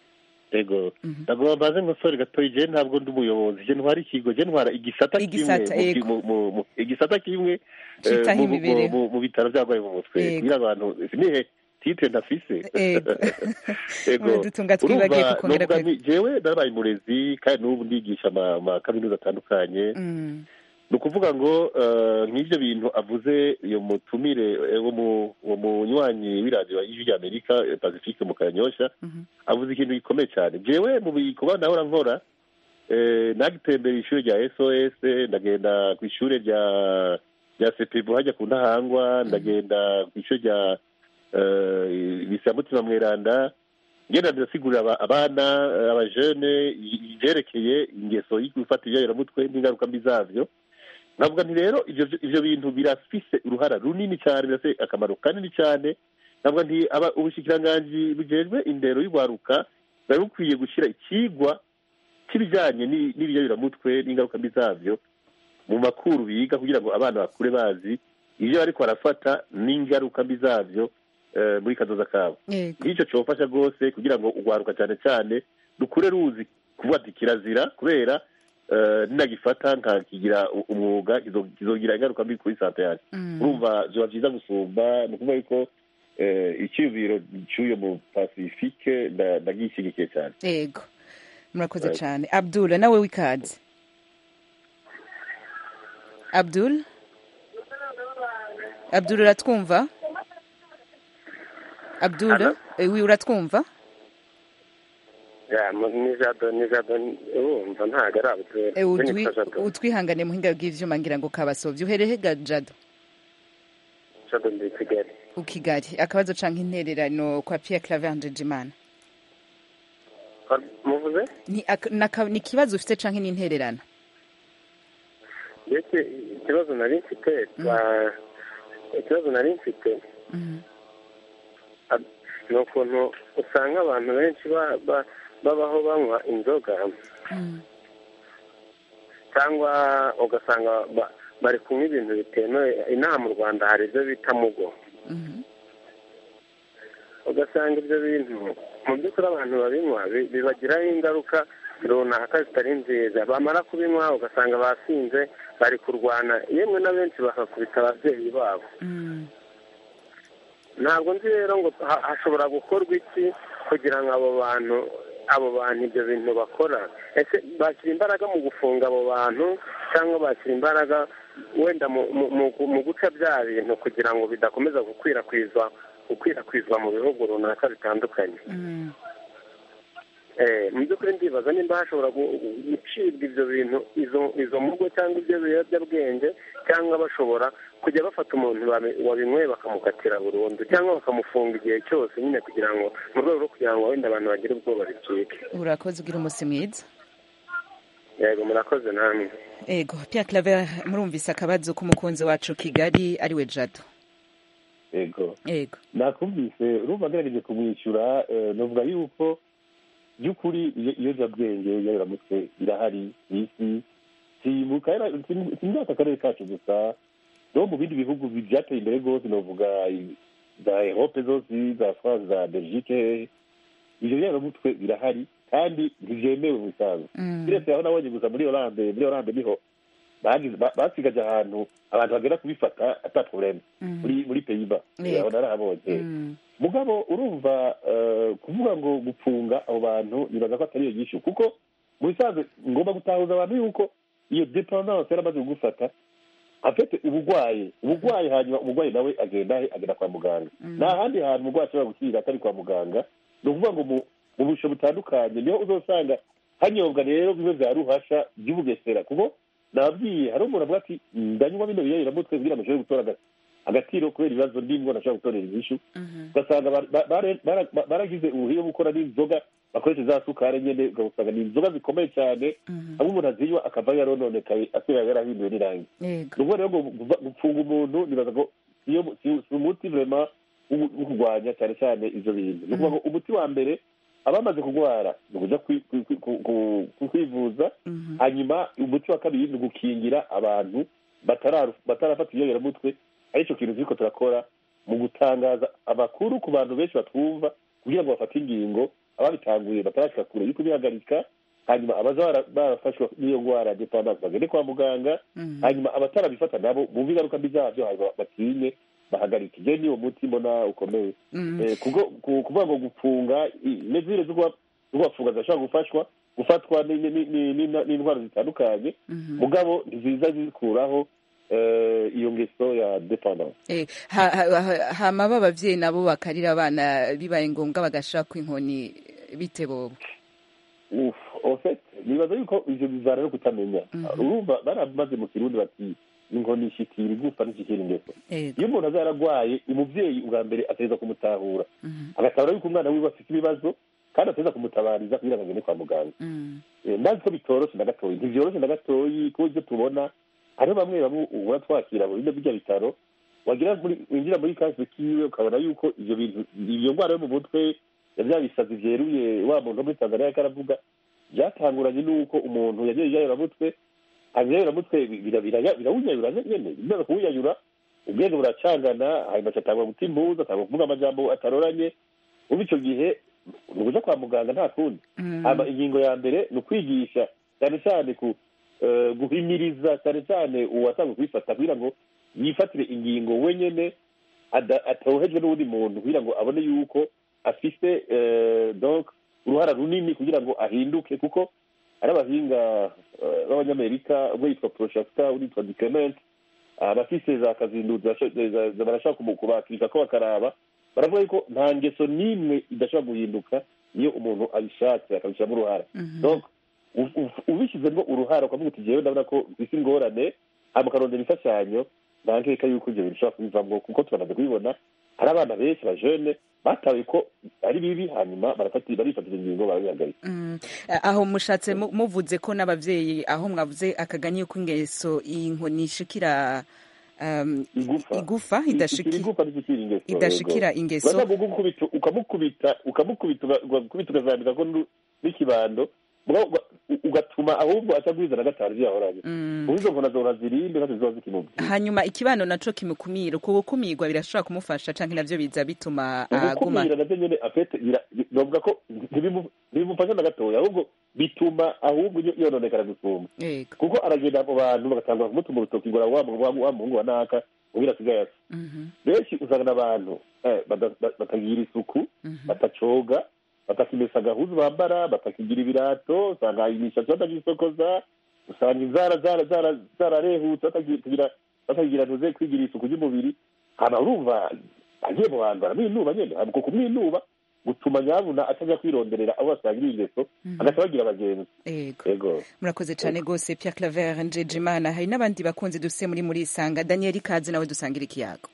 Speaker 4: yego
Speaker 1: Mhm.
Speaker 4: ntabwo bamaze nkosore gatoya je ntabwo ndi umuyobozi je ntwara ikigo je ntwara igisata
Speaker 1: Igisata,
Speaker 4: kimwe
Speaker 1: yego.
Speaker 4: mu- mu- mu- igisata kimwe eh,
Speaker 1: Citaho
Speaker 4: mu- mu-
Speaker 1: imibereho.
Speaker 4: mu- mu bitaro by'abarwayi mu mutwe
Speaker 1: Yego.
Speaker 4: kugira abantu nihe titre ndafise
Speaker 1: Ego.
Speaker 4: Ego.
Speaker 1: dutunga twibagiye
Speaker 4: Urumva,
Speaker 1: kukongera
Speaker 4: novuga
Speaker 1: kwe
Speaker 4: nti, jewe narabaye umurezi kandi n'ubu ndigisha ama ama kaminuza atandukanye
Speaker 1: Mm,
Speaker 4: ni ukuvuga ngo eh, nk'ibyo bintu avuze iyo mutumire eh, wo mu- uwo munywanyi w'iradiyo y'ijwi ry'amerika eh, pacifique mu kanyosha
Speaker 1: mhm,
Speaker 4: avuze ikintu gikomeye cyane jewe mu bikorwa nahora nkora eh, nagitembera ishuri rya sos ndagenda ku ishuri rya rya sepebu hajya ku ntahangwa ndagenda ku ishuri rya eh, bisamutima mweranda ngenda ndasigurira aba- abana eh, abajene i- ivyerekeye ingeso yo gufata ibyayiramutwe n'ingaruka mbi zavyo navuga nti rero ivyo ivyo bintu birafise uruhara runini cyane birafise akamaro kanini cyane navuga nti aba ubushikiranganji bujejwe indero y'urwaruka bwari bukwiye gushyira ikigwa cy'ibijyanye ni- n'ibiyabiramutwe n'ingaruka mbi zavyo mu makuru biga kugira ngo abana bakure bazi ibyo bariko barafata n'ingaruka mbi zavyo eh, muri kazoza kabo
Speaker 1: yego
Speaker 4: nk'icyo cyofasha rwose kugira ngo urwaruka cyane cyane rukure ruzi kuvuga ati kirazira kubera eh, ninagifata nkakigira u- umwuga kizo- kizogira ingaruka mbi kuri sante yanjye
Speaker 1: Mm.
Speaker 4: urumva biba byiza gusumba ni ukuvuga yuko eh, icyiyumviro cy'uyo mu pacifique nda- ndagishyigikiye cyane
Speaker 1: yego murakoze
Speaker 4: Right.
Speaker 1: cyane abdul nawe w'ikaze abdul abdul uratwumva abdul eh, wi uratwumva
Speaker 10: ya mu- ni jado ni jado urumva ntabwo ari abutwe
Speaker 1: Eh, utwi- utwihangane muhinga bw'ivyuma ngira ngo kabasovye uhereye ga jado
Speaker 10: jado ndi i kigali
Speaker 1: u kigali akabazo canke intererano kwa pierre claver njejimana
Speaker 10: muvuze
Speaker 1: ni ak- naka- ni ikibazo ufite canke ni intererano
Speaker 10: mbese ikibazo nari mfite ba- ikibazo nari mfite ab- ni ukuntu usanga abantu benshi ba- ba- babaho banywa inzoga cyangwa ugasanga ba- bari kunywa ibintu bitemewe inaha mu rwanda hari ibyo bita mugo ugasanga ibyo bintu mu by'ukuri abantu babinywa bi- bibagiraho ingaruka runaka zitari nziza bamara kubinywa ugasanga basinze bari kurwana yemwe na benshi bakakubita ababyeyi babo ntabwo nzi rero ngo ha- hashobora gukorwa iki kugira ngo abo bantu abo bantu ibyo bintu bakora ese bashyira imbaraga mu gufunga abo bantu cyangwa bashyira imbaraga wenda mu- mu- mu- mu guca bya bintu kugira ngo bidakomeza gukwirakwizwa gukwirakwizwa mu bihugu runaka bitandukanye Eh, mu by'ukuri ndibaza nimba hashobora gu- gucibwa ibyo bintu izo izo mugo cyangwa ibyo biyobyabwenge cyangwa bashobora kujya bafata umuntu wabi- wabinyweye bakamukatira burundu cyangwa bakamufunga igihe cyose nyine kugira ngo mu rwego rwo kugira ngo wenda abantu bagire ubwoba bicike
Speaker 1: urakoze ugira umunsi mwiza
Speaker 10: yego murakoze namwe
Speaker 1: ego pierre claver murumvise akabazo k'umukunzi wacu kigali ariwe jado
Speaker 4: yego
Speaker 1: ego
Speaker 4: nakumvise urumva agerageje kumwishyura eh, navuga yuko by'ukuri iyo- ibiyobyabwenge ibiyoberamutwe birahari ku isi si mu karere- si mu- si muri aka karere kacu gusa no mu bindi bihugu bi- byateye imbere rwose navuga i- za erope zose za france za belgique ibyo biyoberamutwe birahari kandi ntibyemewe mu bisanzwe biretse aho nabonye gusa muri oranje muri oranje niho bagize- ba- basigaje ahantu abantu bagera kubifata ata probleme muri muri peyiba
Speaker 1: Yego.
Speaker 4: aho narahabonye mugabo urumva eh, kuvuga ngo gufunga abo bantu nibaza ko atari iyo nyishu kuko mu bisanzwe ngomba gutahuza abantu yuko iyo dependance yaramaze kugufata afite ubugwayi ubugwayi hanyuma umugwayi nawe agenda he agenda kwa muganga nta handi hantu umugwayi ashobora gukirira atari kwa muganga ni ukuvuga ngo mu mu busho butandukanye niho uzosanga hanyobwa rero bimwe bya ruhasha by'ubugesera kuko nababwiye hari umuntu avuga ati ndanywa bino biyayiramutwe kugira ngo nshobore gutora aga- agatiro kubera ibibazo ndimwo ntashobora gutorera inyishu ugasanga ba- ba- bare- bara- ba- baragize ubuhiye bwo gukora n'inzoga bakoresha za sukari nyene ugasanga ni inzoga zikomeye cyane hamwe umuntu azinywa akava yarononekaye asigaye yarahinduwe n'irangi
Speaker 1: yego
Speaker 4: ni ukuvuga rero ngo guva- gupfunga umuntu nibaza ko iyo si si umuti vrema wo wo kurwanya cyane cyane ivyo bintu ni ukuvuga ngo umuti wa mbere abamaze kurwara ni ukuja kwi- kwi- kwi- ku- ku- ku- kwivuza hanyuma umuti wa kabiri ni ugukingira abantu batararu- batarafata ibiyoberamutwe aricyo kintu turiko turakora mu gutangaza amakuru ku bantu benshi batwumva kugira ngo bafate ingingo ababitanguye batarashika kure yo kubihagarika hanyuma abaza bara- barafashwa n'iyo ndwara ya dependance bagende kwa muganga hanyuma abatarabifata nabo bumve ingaruka mbi zabyo hanyuma batinye bahagarike je niwo muti mbona ukomeye
Speaker 1: Mm.
Speaker 4: Eh, kuko ku- kuvuga ngo gufunga i- mezire zo kuba- zo kubafunga zirashobora gufashwa gufatwa ni- ni- ni- ni- ni- n'indwara zitandukanye mugabo ntiziza zikuraho eh, iyo ngeso ya dependance
Speaker 1: Eh, ha- ha- ha- hama b'abavyeyi nabo bakarira abana bibaye ngombwa bagashaka inkoni bite bobo
Speaker 4: Uf, en fait nibaza yuko ivyo bivana no kutamenya urumva baramaze mu kirundi bati inkoni ishikira igufa n'ishikira ingeso
Speaker 1: Yego.
Speaker 4: iyo umuntu aza yaragwaye umuvyeyi ubwa mbere ategereza kumutahura agatahura yuko umwana wiwe afite ibibazo kandi ategereza kumutabariza kugira ngo agende kwa muganga Eh, ndazi ko bitoroshe na gatoyi ntivyoroshe na gatoyi kuko ivyo tubona hariho bamwe bamwe ubona twakira mu bino birya bitaro wagira muri winjira muri kasi kiwe ukabona yuko ivyo bintu iyo ndwara yo mu mutwe ya vya bisazi vyeruye wa muntu wo muri tanzania yariko aravuga byatanguranye n'uko umuntu yagiye iyayoramutwe hanyuma iyayoramutwe bira- bira- birawunyayura nyene bimaze kuwunyayura ubwenge buracangana hanyuma acatangura guta impuzu atangura kuvuga amajambo ataroranye ubu ico gihe ni ukuja kwa muganga nta kundi hama ingingo ya mbere ni ukwigisha cyane cyane ku eh, guhimiriza cyane cyane uwasanga kubifata kugira ngo yifatire ingingo wenyene ada- atohejwe n'uwundi muntu kugira ngo abone yuko afise eh, donc uruhara runini kugira ngo ahinduke kuko ari abahinga eh, b'abanyamerika umwe yitwa proshakta undi yitwa diclement abafise za kazinduzi zasho- za- za- barashaka kumu- kubakirika ko bakaraba baravuga yuko nta ngeso n'imwe idashobora guhinduka iyo umuntu abishatse akabishyiramo uruhara donc u- u- ubishyizemo uruhara ukavuga uti jewe ndabona ko isi ingorane hama ukarondera imfashanyo nta nkeka yuko ibyo bintu bishobora kubivamo kuko turamaze kubibona hari abana benshi bajene batawe ko ari bibi hanyuma barafati- barifatira ingingo barabihagarika
Speaker 1: Mm. aho mushatse mu- muvuze ko n'abavyeyi aho mwavuze akaganye ko ingeso inkoni ishikira um,
Speaker 4: igufa
Speaker 1: igufa
Speaker 4: Ishikira
Speaker 1: idashiki
Speaker 4: igufa ntishikira ingeso
Speaker 1: idashikira
Speaker 4: yego.
Speaker 1: ingeso.
Speaker 4: Urashaka kugukubita ukamukubita ukamukubita uga- ugakubita ukazambika ko nu- n'ikibando mugabo uga- u- ugatuma ahubwo aca guhiza na gatanu ivyo yahoranye
Speaker 1: Mm.
Speaker 4: ubu izo nkona zohora zirinde ntacyo zizoba zikimubwira
Speaker 1: hanyuma ikibano naco kimukumira uko gukumirwa birashobora kumufasha canke navyo biza bituma aguma
Speaker 4: ugukumira navyo nyene afete bira- bi- novuga ko ntibimu- ntibimufasha na gatoya ahubwo bituma ahubwo yo- yononekara gusumba
Speaker 1: yego
Speaker 4: kuko aragenda mu bantu bagatangura kumutuma urutoki ngo wa mu- wa mu- wa muhungu wa naka ubwira asigaye asa
Speaker 1: Mhm.
Speaker 4: benshi usanga abantu eh, bada- ba- batagira isuku batacoga batakimesa agahuzu bambara batakigira ibirato usanga imishatsi batagisokoza usanga inzara zara- zara- zararehutse batakigira batakigira ntuze kwigira isuku ry'umubiri hama urumva agiye mu bantu baramwinuba nyene uko kumwinuba gutuma nyabuna atajya kwironderera abo basangira ingeso agaca bagira abagenzi
Speaker 1: yego
Speaker 4: yego
Speaker 1: murakoze cane gose Pierre Claver Njejimana hari n'abandi bakunzi dufise muri muri isanga Daniel Ikaze nawe dusangira ikiyago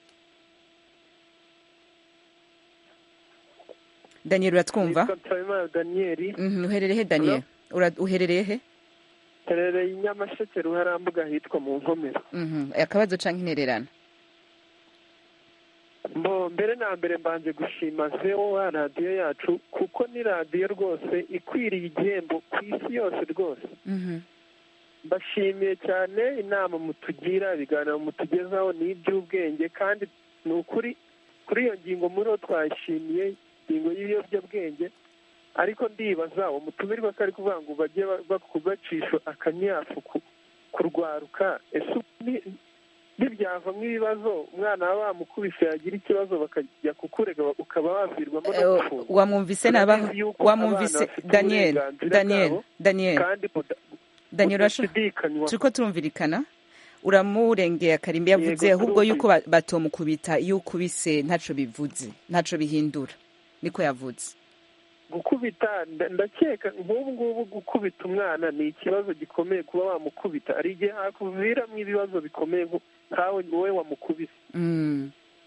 Speaker 1: Daniel uratwumva
Speaker 11: Nitwa Nsabimana Daniel
Speaker 1: Mhm, uherereye he Daniel Ura- uherereye he
Speaker 11: terereye i Nyamasheke ruharambuga hitwa mu nkomero
Speaker 1: Mhm, akabazo canke intererano
Speaker 11: mbo mbere na mbere mbanje gushima VOA radiyo yacu kuko ni radiyo rwose ikwiriye igihembo ku isi yose rwose
Speaker 1: Mhm.
Speaker 11: mbashimiye cyane inama mutugira ibiganiro mutugezaho ni iby'ubwenge kandi ni ukuri kuri iyo ngingo muri ho twashimiye ingingo y'ibiyobyabwenge ariko ndibaza uwo mutumirwa ko ari kuvuga ngo bajye ba- ba- bacisha akanyafu ku- kurwaruka ese ubu ni- ntibyavamo ibibazo umwana waba wamukubise yagira ikibazo bakajya kukurega ukaba wavirwamo no
Speaker 1: Eh,
Speaker 11: gufungwa
Speaker 1: wamwumvise naba
Speaker 11: Turabizi yuko
Speaker 1: wamwumvise
Speaker 11: abana bafite
Speaker 1: Daniel
Speaker 11: uburenganzira
Speaker 1: Daniel
Speaker 11: bwabo,
Speaker 1: Daniel
Speaker 11: kandi buda-
Speaker 1: Daniel urasho-
Speaker 11: budashidikanywa
Speaker 1: turiko turumvirikana uramurengeye akarimbi yavuze
Speaker 11: Yego,
Speaker 1: ahubwo yuko ba- batomukubita iyo ukubise ntaco bivuze ntaco bihindura niko yavuze
Speaker 11: gukubita nda- ndakeka nk'ubu ngubu gukubita umwana ni ikibazo gikomeye kuba wamukubita hari igihe hakuviramo ibibazo bikomeye nko- nkawe wowe wamukubise
Speaker 1: Mm.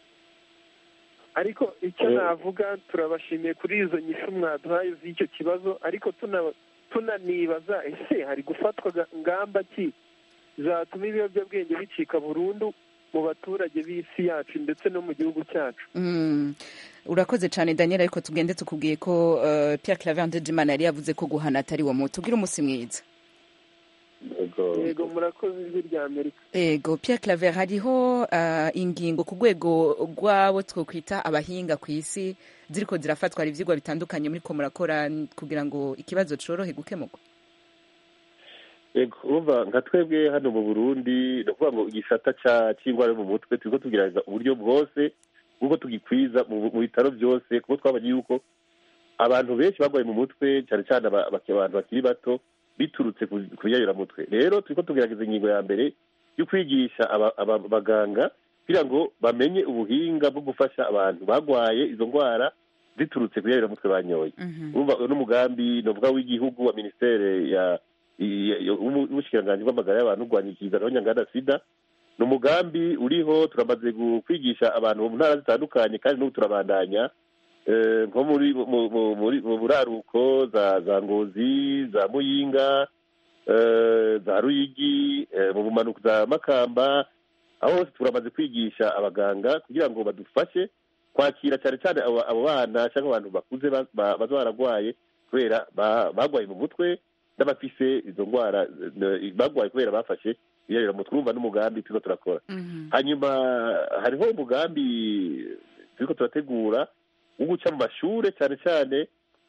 Speaker 11: ariko icyo
Speaker 4: Eh.
Speaker 11: navuga turabashimiye kuri izo nyishu mwaduhaye z'icyo kibazo ariko tuna- tunanibaza ese hari gufatwa ga- ngamba ki zatuma ibiyobyabwenge bicika burundu mu baturage b'isi yacu ndetse no mu gihugu cyacu
Speaker 1: Mm. urakoze cyane daniel ariko tugende tukubwiye ko uh, pierre claver ndegimana yari yavuze ko guhana atari wo muti ugira umunsi mwiza
Speaker 4: yego
Speaker 11: yego murakoze ijwi rya amerika
Speaker 1: ego pierre claver hariho uh, ingingo ku rwego rw'abo twokwita abahinga ku isi ziriko zirafatwa hari ivyigwa bitandukanye muriko murakora kugira ngo ikibazo corohe gukemurwa
Speaker 4: yego urumva nka twebwe hano mu burundi ni ukuvuga ngo igisata ca- c'indwara yo mu mutwe turiko tugerageza uburyo bwose bw'uko tugikwiza mu mu bitaro byose kuko twabonye yuko abantu benshi barwaye mu mutwe cyane cyane aba- aba- abantu bakiri bato biturutse ku ku biyayuramutwe rero turiko tugerageza ingingo ya mbere yo kwigisha aba- aba- abaganga kugira ngo bamenye ubuhinga bwo gufasha abantu barwaye izo ndwara ziturutse ku biyayuramutwe banyoye urumva uyu ni umugambi novuga w'igihugu wa minisiteri ya i- i- w'ubushikiranganji bw'amagara y'abantu urwanya ikiza nyangana sida ni umugambi uriho turamaze gu- kwigisha abantu mu ntara zitandukanye kandi n'ubu turabandanya Eh, nko muri mu- mu- muri- mu buraruko za za ngozi za muyinga eh, za ruyigi eh, mu bumanuko za makamba aho hose turamaze kwigisha abaganga kugira ngo badufashe kwakira cyane cyane abo abo bana cyangwa abantu bakuze ba- ba- baza bararwaye kubera ba- barwaye mu mutwe n'abafise izo ndwara eh, barwaye kubera bafashe ibiyayuramutwe urumva n'umugambi turiko turakora hanyuma hariho umugambi turiko turategura wo guca mu mashure cyane cyane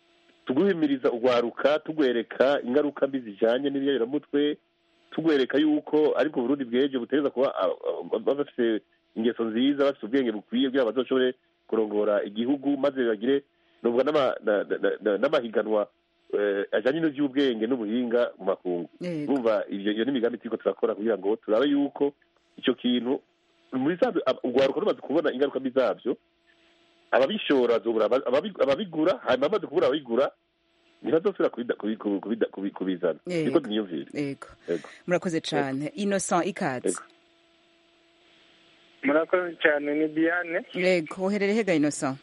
Speaker 4: tuguhimiriza urwaruka tugwereka ingaruka mbi zijanye n'ibiyayuramutwe tugwereka yuko ariko uburundi bweje butegereza kuba ah, ah, bafise ingeso nziza bafise ubwenge bukwiye kugira ngo bazoshobore kurongora igihugu maze bagire novuga n'ama- na- na- na- n'amahiganwa eh, ajanye n'ivy'ubwenge n'ubuhinga mu makungu
Speaker 1: Yego.
Speaker 4: urumva ivyo iyo n'imigambi turiko turakora kugira ngo turabe yuko ico kintu muri zavyo ab- urwaruka rumaze kubona ingaruka mbi zavyo ababishora bazobura aba- ababi- ababigura hanyuma bamaze kubura ababigura ntibazosubira kubida- kubi- kubi- kubida- kubi- kubizana
Speaker 1: Yego.
Speaker 4: niko niyumvira
Speaker 1: yego
Speaker 4: Yego.
Speaker 1: murakoze cane innocent ikaze
Speaker 12: murakoze cyane ni diane
Speaker 1: yego uherereye hega innocent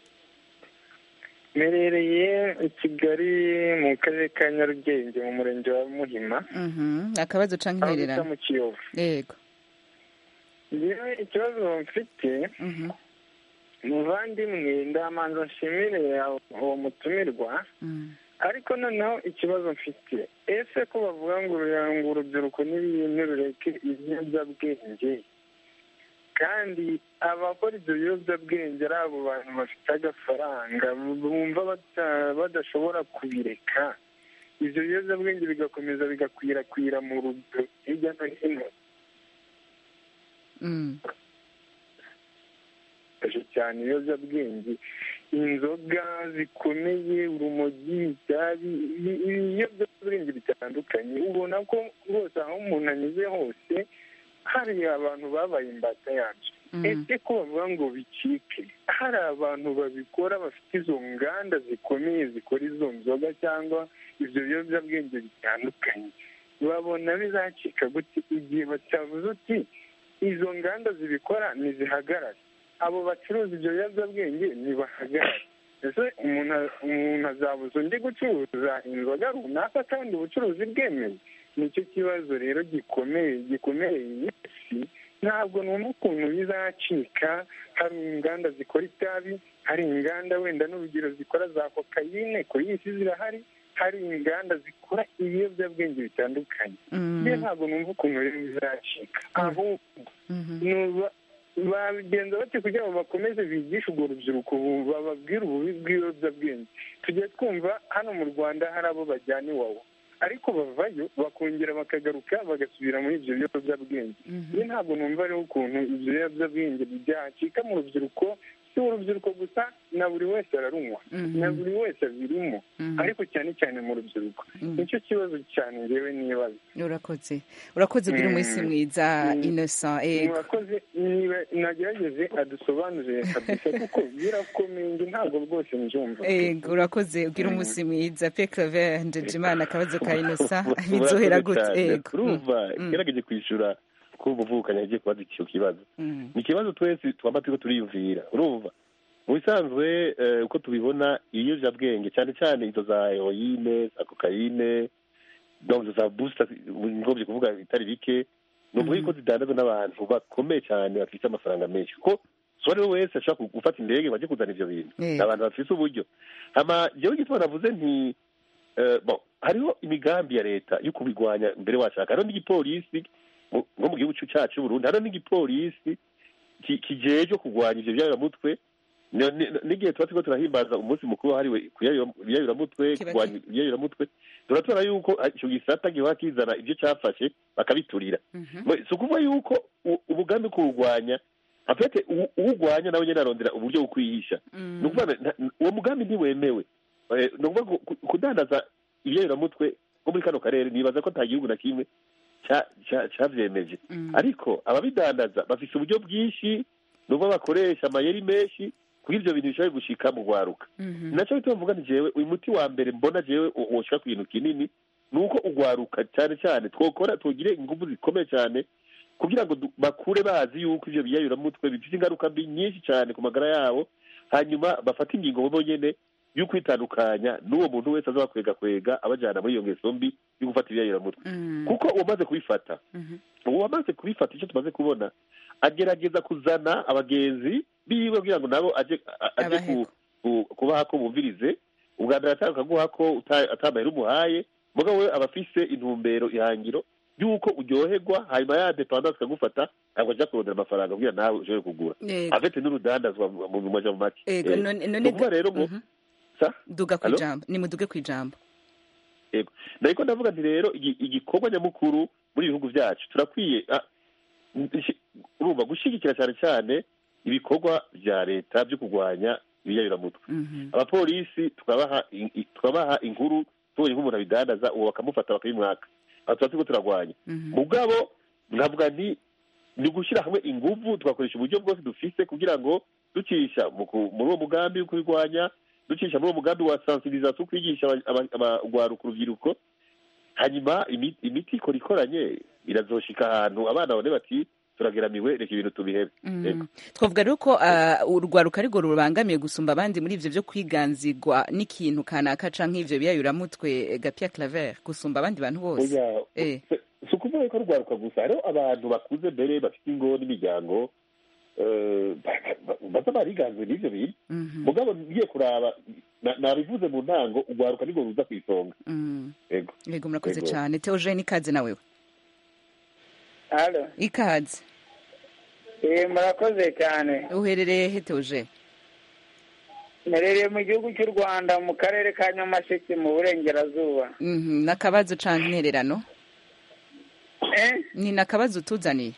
Speaker 12: mperereye i kigali mu karere ka nyarugenge mu murenge wa muhima
Speaker 1: Mhm. akabazo canke
Speaker 12: aho bita
Speaker 1: intererano
Speaker 12: mu kiyovu
Speaker 1: yego
Speaker 12: yewe ikibazo mfite
Speaker 1: Mhm.
Speaker 12: muvandimwe ndamanza nshimire uwo mutumirwa
Speaker 1: Mm.
Speaker 12: ariko noneho ikibazo mfite ese ko bavuga ngo uru- ngo urubyiruko n'ibintu rureke ibiyobyabwenge kandi abakora ibyo biyobyabwenge ari abo bantu bafite agafaranga bumva bata- badashobora kubireka ibyo biyobyabwenge bigakomeza bigakwirakwira mu rubyiruko hirya no hino
Speaker 1: Mm.
Speaker 12: bifashe cyane ibiyobyabwenge inzoga zikomeye urumogi itabi ibi- ibiyobyabwenge bitandukanye ubona ko rwose aho umuntu anyuze hose hari abantu babaye imbata yabyo
Speaker 1: Mm.
Speaker 12: ese ko bavuga ngo bicike hari abantu babikora bafite izo nganda zikomeye zikora izo nzoga cyangwa ibyo biyobyabwenge bitandukanye babona bizacika gute igihe batavuze uti izo nganda zibikora ntizihagarare abo bacuruza ibyo biyobyabwenge ntibahagarare ese umuntu umuntu azabuza undi gucuruza inzoga runaka kandi ubucuruzi bwemewe nicyo kibazo rero gikomeye gikomeye iyi si ntabwo numva ukuntu bizacika hari inganda zikora itabi hari inganda wenda n'urugero zikora za kokayine kuri iyi si zirahari hari inganda zikora ibiyobyabwenge bitandukanye
Speaker 1: Mm.
Speaker 12: njye ntabwo numva ukuntu rero bizacika ahubwo
Speaker 1: Mhm.
Speaker 12: nuba babigenza bate kugira ngo bakomeze bigishe urwo rubyiruko ubu bababwire ububi bw'ibiyobyabwenge tujya twumva hano mu rwanda hari abo bajyana iwawa ariko bavayo bakongera bakagaruka bagasubira muri ibyo biyobyabwenge njye ntabwo numva rero ukuntu ibyo biyobyabwenge byacika mu rubyiruko si urubyiruko gusa na buri wese ararunywa
Speaker 1: Mhm.
Speaker 12: na buri wese abirimo
Speaker 1: Mhm.
Speaker 12: ariko cyane cyane mu rubyiruko
Speaker 1: Mhm.
Speaker 12: nicyo kibazo cyane ngewe nibaza
Speaker 1: urakoze urakoze ugira
Speaker 12: Mm.
Speaker 1: umunsi mwiza
Speaker 12: Mm.
Speaker 1: innocent yego
Speaker 12: murakoze niba nagerageze adusobanurire kabisa kuko birakomeye njye ntabwo rwose mbyumva
Speaker 1: yego urakoze ugira
Speaker 12: Mm.
Speaker 1: umunsi mwiza pe claver ndejimana akabazo ka innocent
Speaker 4: Murakoze
Speaker 1: bizohera gute
Speaker 4: cyane.
Speaker 1: yego
Speaker 4: urumva
Speaker 1: Mm.
Speaker 4: gerageje kwishura ko umuvukanye yagiye kubaza icyo kibazo
Speaker 1: Mm.
Speaker 4: ni ikibazo twese twaba turiko turiyumvira urumva mu bisanzwe eh, uko tubibona ibiyobyabwenge cyane cyane izo za heroine za kokayine donc izo za booster ngomvye kuvuga bitari bike ni ukuvuga yuko zidandazwa n'abantu bakomeye cyane bafite amafaranga menshi kuko so ari we wese ashobora gufata indege ngo ajye kuzana ivyo bintu
Speaker 1: Eh.
Speaker 4: ni abantu bafise uburyo hama jewe igituma navuze nti eh, bon hariho imigambi ya leta yo kubigwanya mbere washaka hariho n'igipolisi mu- nko mu gihugu cyacu c'uburundi hariho n'igipolisi ki- kijejwe kurwanya ivyo byayiramutwe Ni- ni- n'igihe tuba turiko turahimbaza umunsi mukuru wahariwe kuyayiramutwe
Speaker 1: Kiba
Speaker 4: kurwanya ibyayiramutwe turatora yuko ah, ico gisata gihora kizana ivyo cafashe bakabiturira
Speaker 1: Mhm.
Speaker 4: Mwe, si ukuvuga yuko u- umugambi wo kuwurwanya afete uwu- uwurwanya nawe nyene arondera uburyo bwo kwihisha
Speaker 1: Mm.
Speaker 4: ni ukuvuga na- na- uwo mugambi ntiwemewe Eh, ni ukuvuga ku- ku- kudandaza ibyayiramutwe nko muri kano karere nibaza ko nta gihugu na kimwe ca- ca- cavyemeje
Speaker 1: Mm.
Speaker 4: ariko ababidandaza bafise uburyo bwinshi nubwo bakoresha amayeri menshi kugira ivyo bintu bishobore gushika mu rwaruka
Speaker 1: Mhm.
Speaker 4: ni naco bituma mvuga nti jewe uyu muti wa mbere mbona jewe wo- woshika ku kintu kinini ni uko urwaruka cyane cyane twokora tugire ingufu zikomeye cyane kugira ngo du- bakure bazi yuko ivyo biyayuramutwe bifite ingaruka mbi nyinshi cyane ku magara yabo hanyuma bafate ingingo bo nyene yo kwitandukanya n'uwo muntu wese aza bakwega kwega abajana muri iyo ngeso mbi yo gufata ibiyayuramutwe
Speaker 1: Mm.
Speaker 4: kuko uwamaze kubifata
Speaker 1: Mhm.
Speaker 4: uwamaze kubifata icyo tumaze kubona agerageza kuzana abagenzi biwe kugira ngo nabo aje a- aje ku- ku- kubaha ko bumvirize ubwa mbere atanga akaguha ko uta- atamahera umuhaye mugabo we aba afise intumbero ihangiro y'uko uryoherwa hanyuma ya dependance akagufata ntabwo aja kurondera amafaranga kugira nawe ushobore kugura
Speaker 1: Yego.
Speaker 4: afite n'urudandazwa mu mu maja mu make
Speaker 1: Yego,
Speaker 4: Eh,
Speaker 1: none- none
Speaker 4: ni ukuvuga rero ngo
Speaker 1: Mhm.
Speaker 4: sa
Speaker 1: duga ku
Speaker 4: Allo?
Speaker 1: ijambo ni muduge ku ijambo
Speaker 4: yego nariko ndavuga nti rero igi- igikorwa nyamukuru muri ibihugu byacu turakwiye ah, nshi- urumva gushyigikira cyane cyane ibikorwa bya leta byo kurwanya ibiyayuramutwe abapolisi tukabaha in- i- tukabaha inkuru tubonye nk'umuntu abidandaza uwo bakamufata bakabimwaka aho tuba turiko turagwanya mugabo nkavuga nti ni ugushyira hamwe inguvu tugakoresha uburyo bwose dufise kugira ngo ducisha mu ku- muri uwo mugambi wo kubirwanya ducisha muri uwo mugambi wa sensibilisation kwigisha aba- aba- abagwaruka urubyiruko hanyuma imi- imiti ikora ikoranye irazoshika ahantu abana babone bati turageramiwe reka ibintu tubihebe
Speaker 1: Mhm.
Speaker 4: Yego.
Speaker 1: twavuga rero ko ah, urwaruka arirwo rubangamiye gusumba abandi muri ivyo vyo kwiganzirwa n'ikintu kanaka canke ivyo biyayuramutwe gapia claver gusumba abandi bantu bose
Speaker 4: Oya,
Speaker 1: Eh.
Speaker 4: si ukuvuga ko rwaruka gusa hariho abantu bakuze mbere bafite ingo n'imiryango eh, ba- ba- baza bariganzwe n'ivyo bintu mugabo ngiye kuraba na- nabivuze mu ntango urwaruka nirwo ruza ku isonga
Speaker 1: Mm.
Speaker 4: yego
Speaker 1: yego murakoze
Speaker 4: Yego.
Speaker 1: cane teogene ikaze nawewe
Speaker 13: halo
Speaker 1: ikaze
Speaker 13: eh murakoze cyane
Speaker 1: uherereye he teogene
Speaker 13: mperereye mu gihugu cy'u rwanda mu karere ka nyamasheke mu burengerazuba
Speaker 1: Mhm, n'akabazo canke intererano
Speaker 13: eh
Speaker 1: ni n'akabazo utuzaniye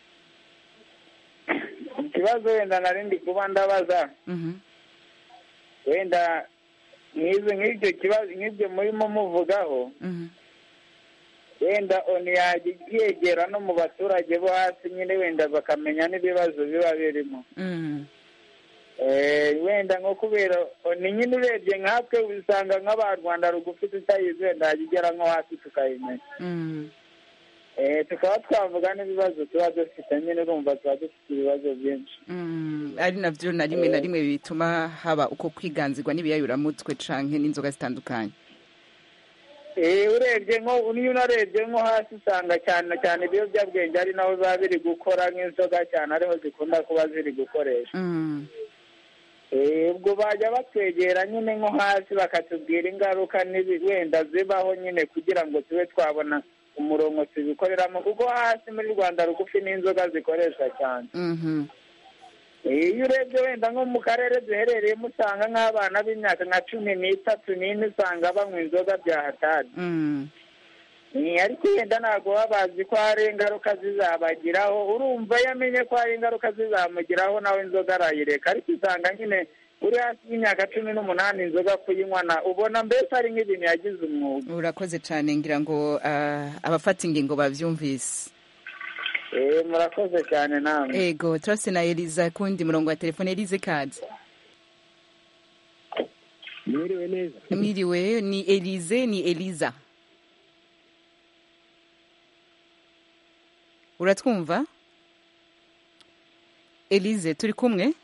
Speaker 13: ikibazo wenda nari ndi kuba ndabaza
Speaker 1: Mhm.
Speaker 13: wenda nk'izo nk'ibyo kibazo nk'ibyo murimo muvugaho
Speaker 1: Mhm.
Speaker 13: wenda oni yajya yegera no mu baturage bo hasi nyine wenda bakamenya n'ibibazo biba birimo
Speaker 1: Mm.
Speaker 13: Eh, wenda nko kubera ni nyine urebye nkatwe usanga nk'aba rwanda rugufi tutayizi wenda yajya igera nko hasi tukayimenya
Speaker 1: Mm.
Speaker 13: Eh, tukaba twavuga n'ibibazo tuba dufite nyine urumva tuba dufite ibibazo byinshi
Speaker 1: Mm, ari navyo na rimwe na rimwe bituma haba uko kwiganzirwa n'ibiyayuramutwe canke n'inzoga zitandukanye
Speaker 13: Eh, urebye nko niyo unarebye nko hasi usanga cyane cyane ibiyobyabwenge ari naho biba biri gukora nk'inzoga cyane ariho zikunda kuba ziri gukoresha
Speaker 1: Mm.
Speaker 13: Eh, ubwo bajya batwegera nyine nko hasi bakatubwira ingaruka n'ibi wenda zibaho nyine kugira ngo tube twabona umurongo tubikoreramo kuko hasi muri rwanda rugufi n'inzoga zikoreshwa cyane
Speaker 1: Mhm.
Speaker 13: Eh, iyo urebye wenda nko mu karere duherereyemo usanga nk'abana b'imyaka nka cumi n'itatu n'ine usanga banywa inzoga bya hatari
Speaker 1: Mm.
Speaker 13: Eh, ariko wenda ntabwo baba bazi ko hari ingaruka zizabagiraho urumva iyo amenye ko hari ingaruka zizamugiraho nawe inzoga arayireka ariko usanga nyine uri hasi y'imyaka cumi n'umunani inzoga kuyinywa na ubona mbese ari nk'ibintu yagize umwuga
Speaker 1: urakoze cane ngira ngo ah, abafata ingingo bavyumvise
Speaker 13: Eh, murakoze cyane namwe
Speaker 1: ego turase na eliza kundi murongo wa telefone elize kaze
Speaker 14: mwiriwe neza
Speaker 1: mwiriwe ni elize ni eliza uratwumva elize turi kumwe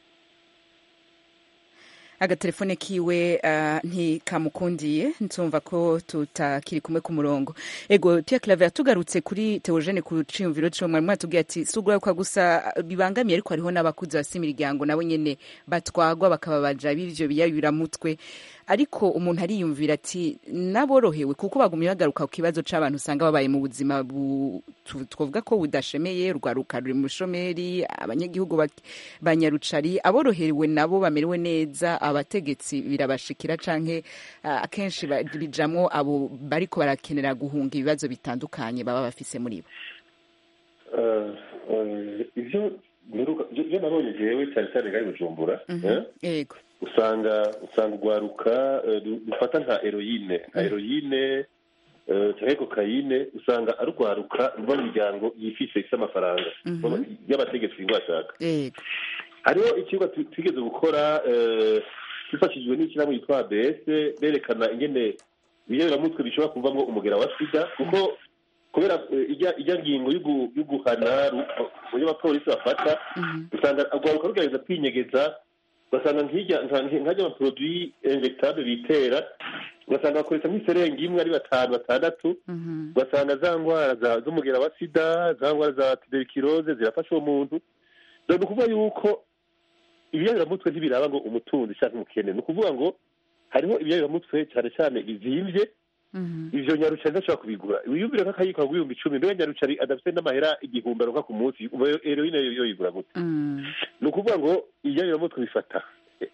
Speaker 1: agatelefone kiwe uh, ntikamukundiye nsumva ko tutakiri kumwe ku murongo ego Pierre Claver tugarutse kuri Theogene ku ciyumviro ciwe mwari mwatubwiye ati suguraruka gusa bibangamiye ariko hariho n'abakuzi bafise imiryango nabo nyene batwagwa bakaba baja b'ivyo biyayuramutwe ariko umuntu ariyumvira ati naborohewe kuko bagumye bagaruka ku kibazo c'abantu usanga babaye mu buzima bu- tu- twovuga ko budashemeye rwaruka ruri mu shomeri abanyagihugu bak- banyarucari aborohewe nabo bamerewe neza abategetsi birabashikira canke ah, akenshi ba- bijamwo abo bariko barakenera guhunga ibibazo bitandukanye baba bafise muri bo
Speaker 4: Eh, eh, ivyo mperuka- ivyo ivyo nabonye jewe cyane cyane ngari bujumbura eh,
Speaker 1: yego
Speaker 4: usanga usanga urwaruka eh, ru- rufata nka heroyine nka heroyine eh, canke kokayine usanga ari urwaruka ruva mu miryango yifise ifise amafaranga
Speaker 1: Mhm.
Speaker 4: y'abategetsi bashaka
Speaker 1: yego
Speaker 4: hariho ikigo tu- twigeze gukora eh, twifashishijwe n'ishyirahamwe yitwa abs berekana ingene ibiyoberamutwe bishobora kuvamo umugera wa sida kuko kubera eh, ijya ijya ngingo y'ugu- y'uguhana ru- uburyo abapolisi bafata usanga urwaruka rugerageza kwinyegeza ugasanga nk'ijya nka- nk'ajya amaproduwi injectable bitera ugasanga bakoresha nk'iserengi imwe ari batanu batandatu ugasanga za ndwara za- z'umugera wa sida za ndwara za tuberculose zirafasha uwo muntu ni ukuvuga yuko ibiyabiramutwe ntibiraba ngo umutunzi cyangwa umukene ni ukuvuga ngo hariho ibiyabiramutwe cyane cyane bizimvye ivyo nyarucari ntashobora kubigura wiyumvire nk'akayiko kagura ibihumbi icumi mbega nyarucari adafite n'amahera igihumbi aronka ku munsi heroine yo yoyigura gute ni ukuvuga ngo ibiyabiramutwe bifata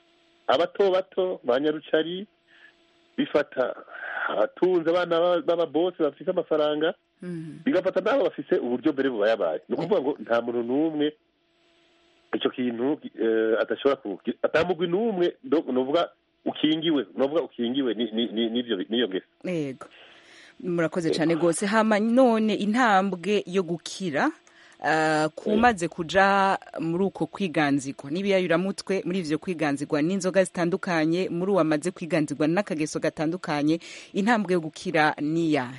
Speaker 4: abato bato ba nyarucari bifata abatunze abana b'aba- b'ababosi bafite amafaranga bigafata n'abo bafise uburyo mbere bubayabaye ni ukuvuga ngo nta muntu n'umwe icyo kintu eh, adashobora ku atamugwi n'umwe ndo- novuga ukingiwe novuga ukingiwe ni- ni- ni- n'ivyo n'iyo ngeso
Speaker 1: yego murakoze cyane rwose hama none intambwe yo gukira ah, kumaze kuja muri uko kwiganzirwa n'ibiyayuramutwe muri ivyo kwiganzirwa n'inzoga zitandukanye muri uwo amaze kwiganzirwa n'akageso gatandukanye intambwe yo gukira ni iyahe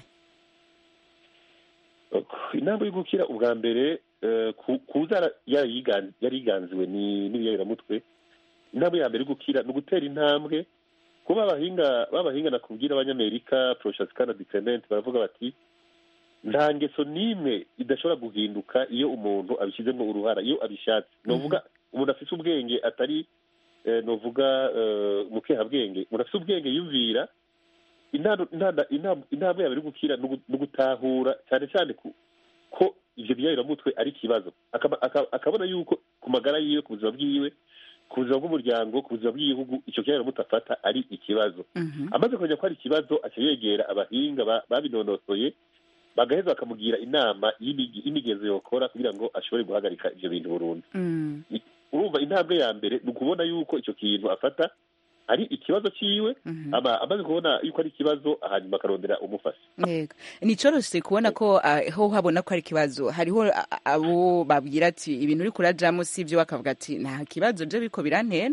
Speaker 4: inama yo gukira ubwa mbere eh, ku- kuza yari yigan- yari yiganziwe ni- n'ibiyayuramutwe intambwe ya mbere yo gukira ni ugutera intambwe kuba abahinga b'abahinga nakubwira abanyamerika prochaskana diclement baravuga bati nta ngeso n'imwe idashobora guhinduka iyo umuntu abishyizemo uruhara iyo abishatse novuga umuntu afite ubwenge atari eh, novuga eh, umukehabwenge umuntu afite ubwenge yumvira intano- intana- intam- intambwe ya mbere yo gukira ni ugu- ni ugutahura cyane cyane ku- ko ivyo biyayuramutwe ari ikibazo Akaba- aka- akabona yuko ku magara yiwe ku buzima bwiwe ku buzima bw'umuryango ku buzima bw'igihugu icyo kiyayuramutwe afata ari ikibazo amaze kumenya ko ari ikibazo aca yegera abahinga ba- babinonosoye bagaheza bakamugira inama y'imigi- y'imigenzo yokora kugira ngo ashobore guhagarika ivyo bintu burundu urumva intambwe ya mbere ni ukubona yuko icyo kintu afata ari ikibazo ciwe ama- amaze kubona yuko ari ikibazo hanyuma akarondera umufasha
Speaker 1: yego ni coroshe kubona ko ah, ho habona ko ari ikibazo hariho a- a- abo babwira ati ibintu uri kurajamo si ibyo bakavuga ati nta kibazo je biko birantera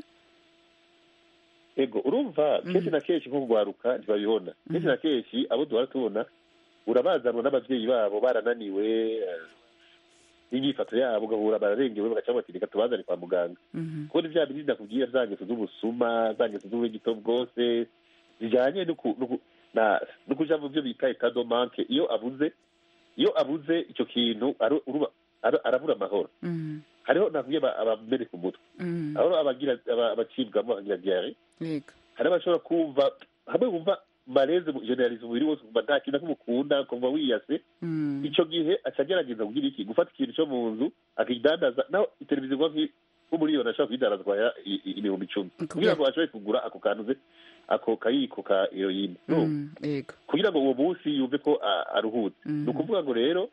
Speaker 4: ego urumva kenshi na kenshi nko kugwaruka ntibabibona kenshi na kenshi abo duhora tubona urabazanwa n'abavyeyi babo barananiwe eh, n'inyifato yabo ugahura bararengewe bagaca bati reka tubazane kwa muganga kubona vya bindi nakubwira za ngeso z'ubusuma za ngeso z'ubugito bwose zijanye n'uku- n'uku- na- no kuja mu byo bita etat de manque iyo abuze iyo abuze ico kintu aru- uruba- aru- arabura amahoro hariho nakubwiye aba- abameneka umutwe hariho abagira aba- abacibwamo bakagira diare
Speaker 1: yego
Speaker 4: hari abashobora kumva hamwe wumva mareze generalize umubiri wose kumva nta kintu kumukunda kumva wiyase ico gihe aca agerageza kugira iki gufata ikintu co mu nzu akidandaza naho iteleviziyo igwa nk'i- nk'umuriyoni ashobora kuyidandazwa ya- i- i- ibihumbi icumi kugira ngo ashobore kugura ako kantu ze ako kayiko ka heroyine
Speaker 1: yego
Speaker 4: kugira ngo uwo munsi yumve ko a- aruhutse ni ukuvuga ngo rero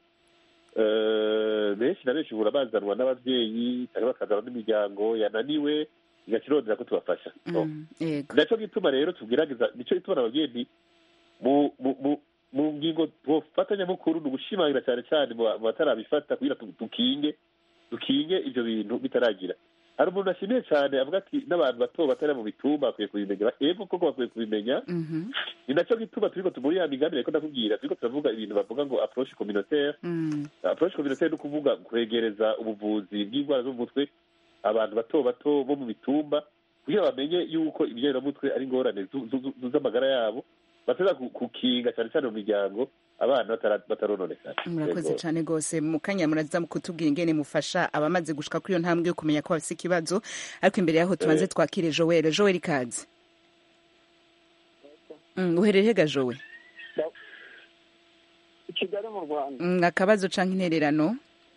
Speaker 4: eh, benshi na benshi uhura bazanwa n'abavyeyi cyangwa bakazanwa n'imiryango yananiwe igaca irondera ko tubafasha No.
Speaker 1: yego
Speaker 4: naco gituma rero tugerageza nico gituma nababwiye nti mu mu mu mu ngingo twofatanyamukuru ni ugushimangira cyane cyane mu ba- mu batarabifata kugira tu- dukinge dukinge ivyo bintu bitaragira hari umuntu ashimiye cyane avuga ati n'abantu bato batari mu bitumba bakwiye kubimenya ego koko bakwiye kubimenya ni nacyo gituma turiko tumuri ya migambi reko ndakubwira turiko turavuga ibintu bavuga ngo approche communautaire approche communautaire ni ukuvuga kwegereza ubuvuzi bw'indwara zo mu mutwe abantu bato bato bo mu bitumba kugira bamenye yuko ibyayiramutwe ari ingorane zu- zu- zu- z'amagara yabo bateza ku- kukinga cyane cyane mu miryango abana batara- batarononekara
Speaker 1: murakoze
Speaker 4: Yego.
Speaker 1: cyane rwose mu kanya muraza kutubwira ingene mufasha abamaze gushika kuri iyo ntambwe yo kumenya ko bafise ikibazo ariko imbere yaho tubanze
Speaker 4: Eh.
Speaker 1: twakire joel joel ikaze Mm, uhereye hega joel
Speaker 6: i kigali mu rwanda
Speaker 1: Mm, akabazo canke intererano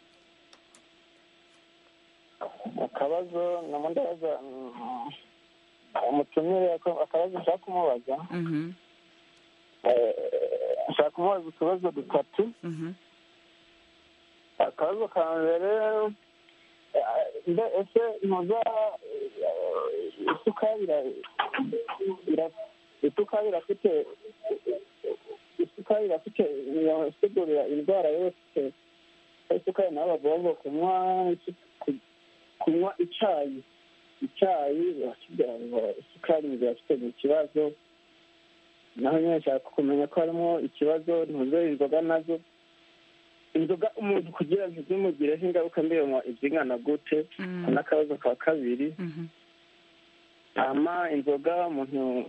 Speaker 6: akabazo namo ndabaza mm, umutumire ako- akabazo nshaka kumubaza
Speaker 1: Mhm,
Speaker 6: Eh, nshaka kumubaza utubazo dutatu
Speaker 1: mhm,
Speaker 6: akabazo ka mbere eh, mbe ese ntuza eh, isukari ira- ira- isukari irafite isukari irafite irasigurira indwara yose isukari nabo bavuga ngo kunywa isu- ku- kunywa icyayi icyayi barakibwira ngo isukari ngo irafite ni ikibazo naho nyine nshaka kumenya ko harimo ikibazo ntuze inzoga nazo inzoga umuntu kugira ngo ntizimugireho ingaruka mbere ibyingana gute n'akabazo ka kabiri hama inzoga umuntu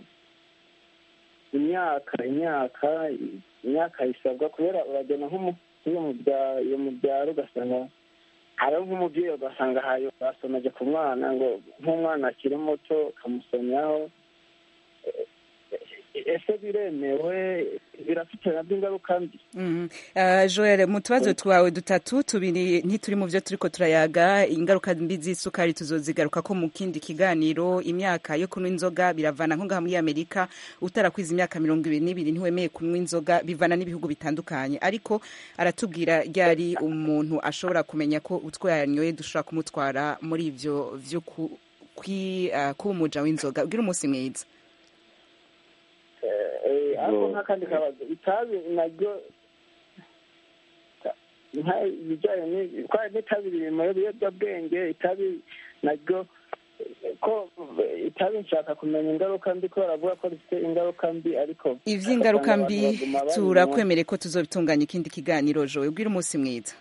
Speaker 6: imyaka imyaka imyaka isabwa kubera uragenda nko mu- iyo mu bya- iyo mu byaro ugasanga hariho nk'umubyeyi ugasanga hayo basomeje ku mwana ngo nk'umwana akiri muto ukamusomyaho ese biremewe birafite nabyo ingaruka mbi
Speaker 1: Mhm. Uh, Joel mu tubazo twawe dutatu tubiri ntituri mu byo turiko turayaga ingaruka mbi z'isukari tuzozigaruka ko mu kindi kiganiro imyaka yo kunywa inzoga biravana nko ngaha muri Amerika utarakwiza imyaka mirongo ibiri n'ibiri ntiwemeye kunywa inzoga bivana n'ibihugu bitandukanye ariko aratubwira ryari umuntu ashobora kumenya ko utwo yanyoye dushobora kumutwara muri ivyo vyo ku, kwi, uh, kuba umuja w'inzoga ugira umunsi mwiza
Speaker 6: Eh, ariko nk'akandi kabazo itabi naryo nka ibijyanye ni- kwa n'itabi riri mu biyobyabwenge itabi naryo eh, ko eh, itabi nshaka kumenya ingaruka mbi ko baravuga ko rifite ingaruka mbi ariko
Speaker 1: ivy'ingaruka
Speaker 6: ugasanga
Speaker 1: mbi
Speaker 6: abantu baguma barinywa.
Speaker 1: turakwemere ko tuzobitunganya ikindi kiganiro Joel ugira umunsi mwiza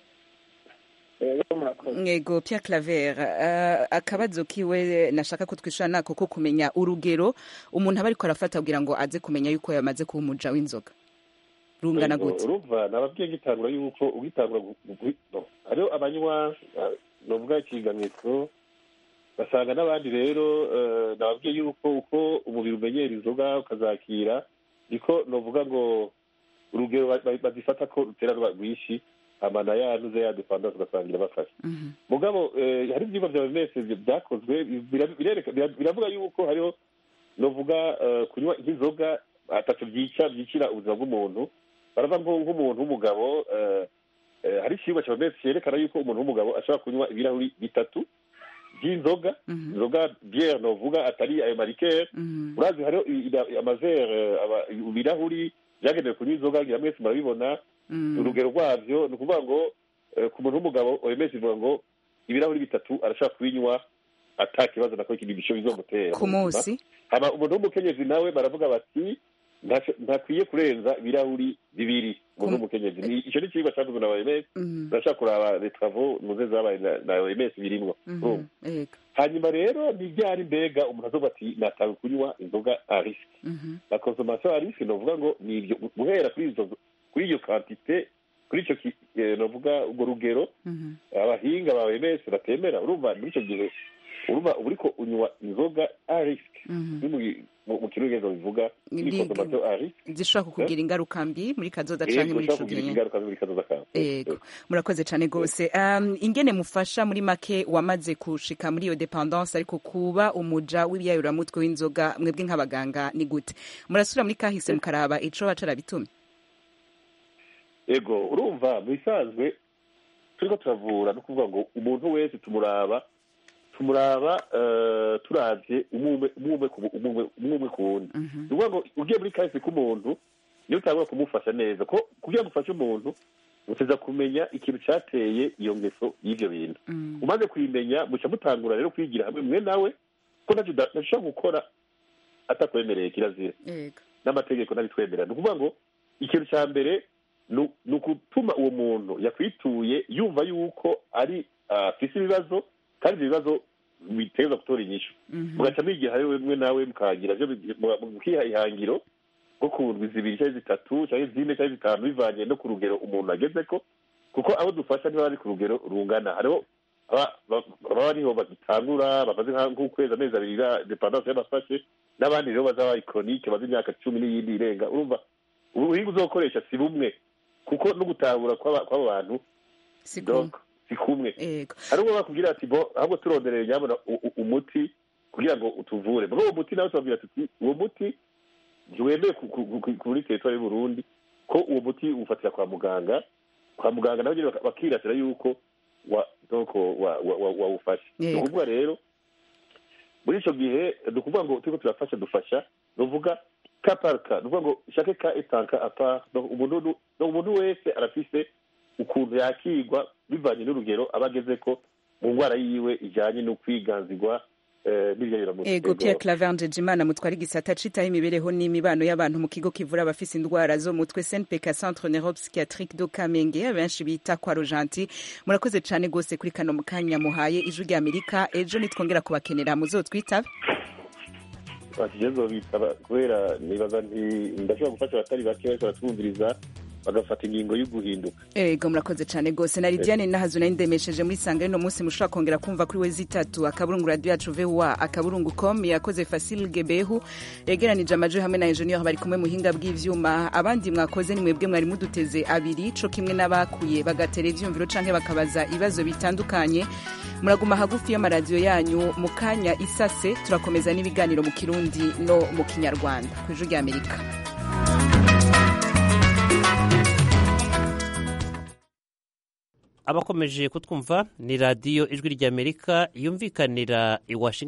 Speaker 6: Rero murakoze
Speaker 1: Ngego Pierre Claver uh, akabazo kiwe nashaka ko twishura nako ko kumenya urugero umuntu aba ariko arafata kugira ngo aze kumenya yuko yamaze kuba umuja w'inzoga rungana gute
Speaker 4: urumva nababwiye ngitangura yuko ugitangura gu- gu- no. hariho abanywa ah, novuga ikiganiro basanga n'abandi rero eh, nababwiye yuko uko umubiri umenyera inzoga ukazakira niko novuga ngo urugero ba- ba- bazifata ko rutera ruba rwinshi amana yanuze ya dependance ugasanga irabafasha mugabo eh, hari ibyumba bya mese byakozwe bira- birereka- bira- biravuga yuko hariho novuga eh, kunywa nk'inzoga atatu byica byicira ubuzima bw'umuntu baravuga ngo nk'umuntu w'umugabo eh, eh, hari ikigo cya mese cyerekana yuko umuntu w'umugabo ashobora kunywa ibirahuri bitatu by'inzoga inzoga biere novuga atari ayo marikere urazi hariho i- i- amavere aba- ibirahuri byagenewe kunywa inzoga ngira mwese murabibona urugero rwabyo ni ukuvuga ngo eh, ku muntu w'umugabo oms ivuga ngo ibirahuri bitatu arashobora kubinywa ata kibazo nako ikindi gisho bizomutera
Speaker 1: ku munsi
Speaker 4: hama umuntu w'umukenyezi nawe baravuga bati ntaco- ntakwiye kurenza ibirahuri bibiri umuntu w'umukenyezi Ni- ico ni ikigwa cyakozwe na oms urashobora kuraba les travaux muze zabaye na- na oms birimwo urumva
Speaker 1: Ego.
Speaker 4: hanyuma rero ni ryari mbega umuntu azoba ati natawe kunywa inzoga a risque la consommation à risque novuga ngo ni ibyo guhera kuri izo kuri iyo quantité kuri icyo ki- eh, novuga urwo rugero abahinga ba OMS batemera urumva muri icyo gihe urumva uba uriko unywa inzoga a risque Ni mu- mu- mu kirugezo bivuga ni
Speaker 1: Ndi-
Speaker 4: consommation a risque
Speaker 1: zishobora kukugira ingaruka mbi muri kazoza
Speaker 4: Eh,
Speaker 1: canke muri
Speaker 4: ushobora
Speaker 1: ico
Speaker 4: kugira
Speaker 1: gihe
Speaker 4: ingaruka muri kazoza kawe
Speaker 1: Ego, murakoze cyane rwose um, ingene mufasha muri make wamaze kushika muri iyo dependance ariko kuba umuja w'ibiyayuramutwe w'inzoga mwebwe nk'abaganga ni gute murasubira muri kahise mukaraba ico baca arabitumye
Speaker 4: ego urumva mu bisanzwe turiko turavura no kuvuga ngo umuntu wese tumuraba tumuraba eh, turavye umwe umwe ku- umwe umwe ku wundi ni ukuvuga ngo ugiye muri kahise k'umuntu niyo utangura kumufasha neza ko kugira ngo ufashe umuntu uteza kumenya ikintu cyateye iyo ngeso y'ivyo bintu umaze kuyimenya muca mutangura rero kwigira hamwe mwe nawe ko ntacyo uda- ntashobora gukora atakwemereye kirazira
Speaker 1: Ego.
Speaker 4: n'amategeko ntabitwemera ni ukuvuga ngo ikintu cya mbere ni ni ugutuma uwo muntu yakwituye yumva yuko ari ah, afise ibibazo kandi ibyo bibazo biteza gutora inyishu mugaca mwigira hamwe mwe nawe mukagira byo mukiha ihangiro nko ku ndwi zibiri cyangwa zitatu cyangwa zine cyangwa zitanu bivanye no ku rugero umuntu ageze ko kuko abo dufasha ntibaba bari ku rugero rungana hariho aba- ba- baba bariho bagitangura bamaze nka- nk'ukwezi amezi abiri ya dependanse y'abafashe n'abandi rero bazaba bari koronike bazi imyaka cumi n'iyindi irenga urumva ubuhinga uzokoresha si bumwe kuko no gutahura kw'aba kw'abo bantu
Speaker 1: si
Speaker 4: donc si kumwe
Speaker 1: Ego.
Speaker 4: hari ubwo bakubwira ati bo ahubwo turondereye nyabona u- u- umuti kugira ngo utuvure muri uwo muti nawe tubabwira tuti uwo muti ntiwemeye ku- ku- ku- kuri teritwari y'uburundi ko uwo muti uwufatira kwa muganga kwa muganga nabo nyene baka- bakiratira yuko wa donc wa- wa- wa- wawufashe ni
Speaker 1: Yego.
Speaker 4: ukuvuga rero muri ico gihe ni ukuvuga ngo turiko turafasha dufasha ni ukuvuga ka par ka ni ukuvuga ngo chaque cas est un cas à part donc umuntu nu- donc umuntu wese arafise ukuntu yakigwa bivanye n'urugero aba agezeko mu ndwara yiwe ijanye no kwiganzirwa eh, n'ivyayuramutwe
Speaker 1: Ego Pierre Claver Njejimana mutwara igisata citaho imibereho n'imibano y'abantu mu kigo kivura abafise indwara zo mu mutwe CNPK Centre Neuropsychiatrique do Kamenge abenshi bita kwa Rojanti murakoze cane gose kuri kano mukanya muhaye ijwi rya Amerika ejo nitwongera kubakenera muzotwitabe
Speaker 4: bakigezo bitaba kubera nibaza nti ndashobora gufasha abatari bake bariko baratwumviriza bagafata ingingo yo guhinduka
Speaker 1: ego murakoze cyane rwose na lidiane nahazu nari ndemesheje muri sanga y'uno munsi mushobora kongera kumva kuri we zitatu akaburungu radiyo yacu voa akaburungu com yakoze fasil gebehu yegeranije amajwi hamwe na enjeniyeri bari kumwe muhinga bw'ivyuma abandi mwakoze ni mwebwe mwari muduteze abiri co kimwe n'abakuye bagatera ivyumviro canke bakabaza ibibazo bitandukanye muraguma hagufi y'amaradiyo yanyu mu kanya isase turakomeza n'ibiganiro mu kirundi no mu kinyarwanda ku ijwi ry'amerika
Speaker 14: abakomeje kutwumva ni radiyo ijwi ry'amerika yumvikanira i washington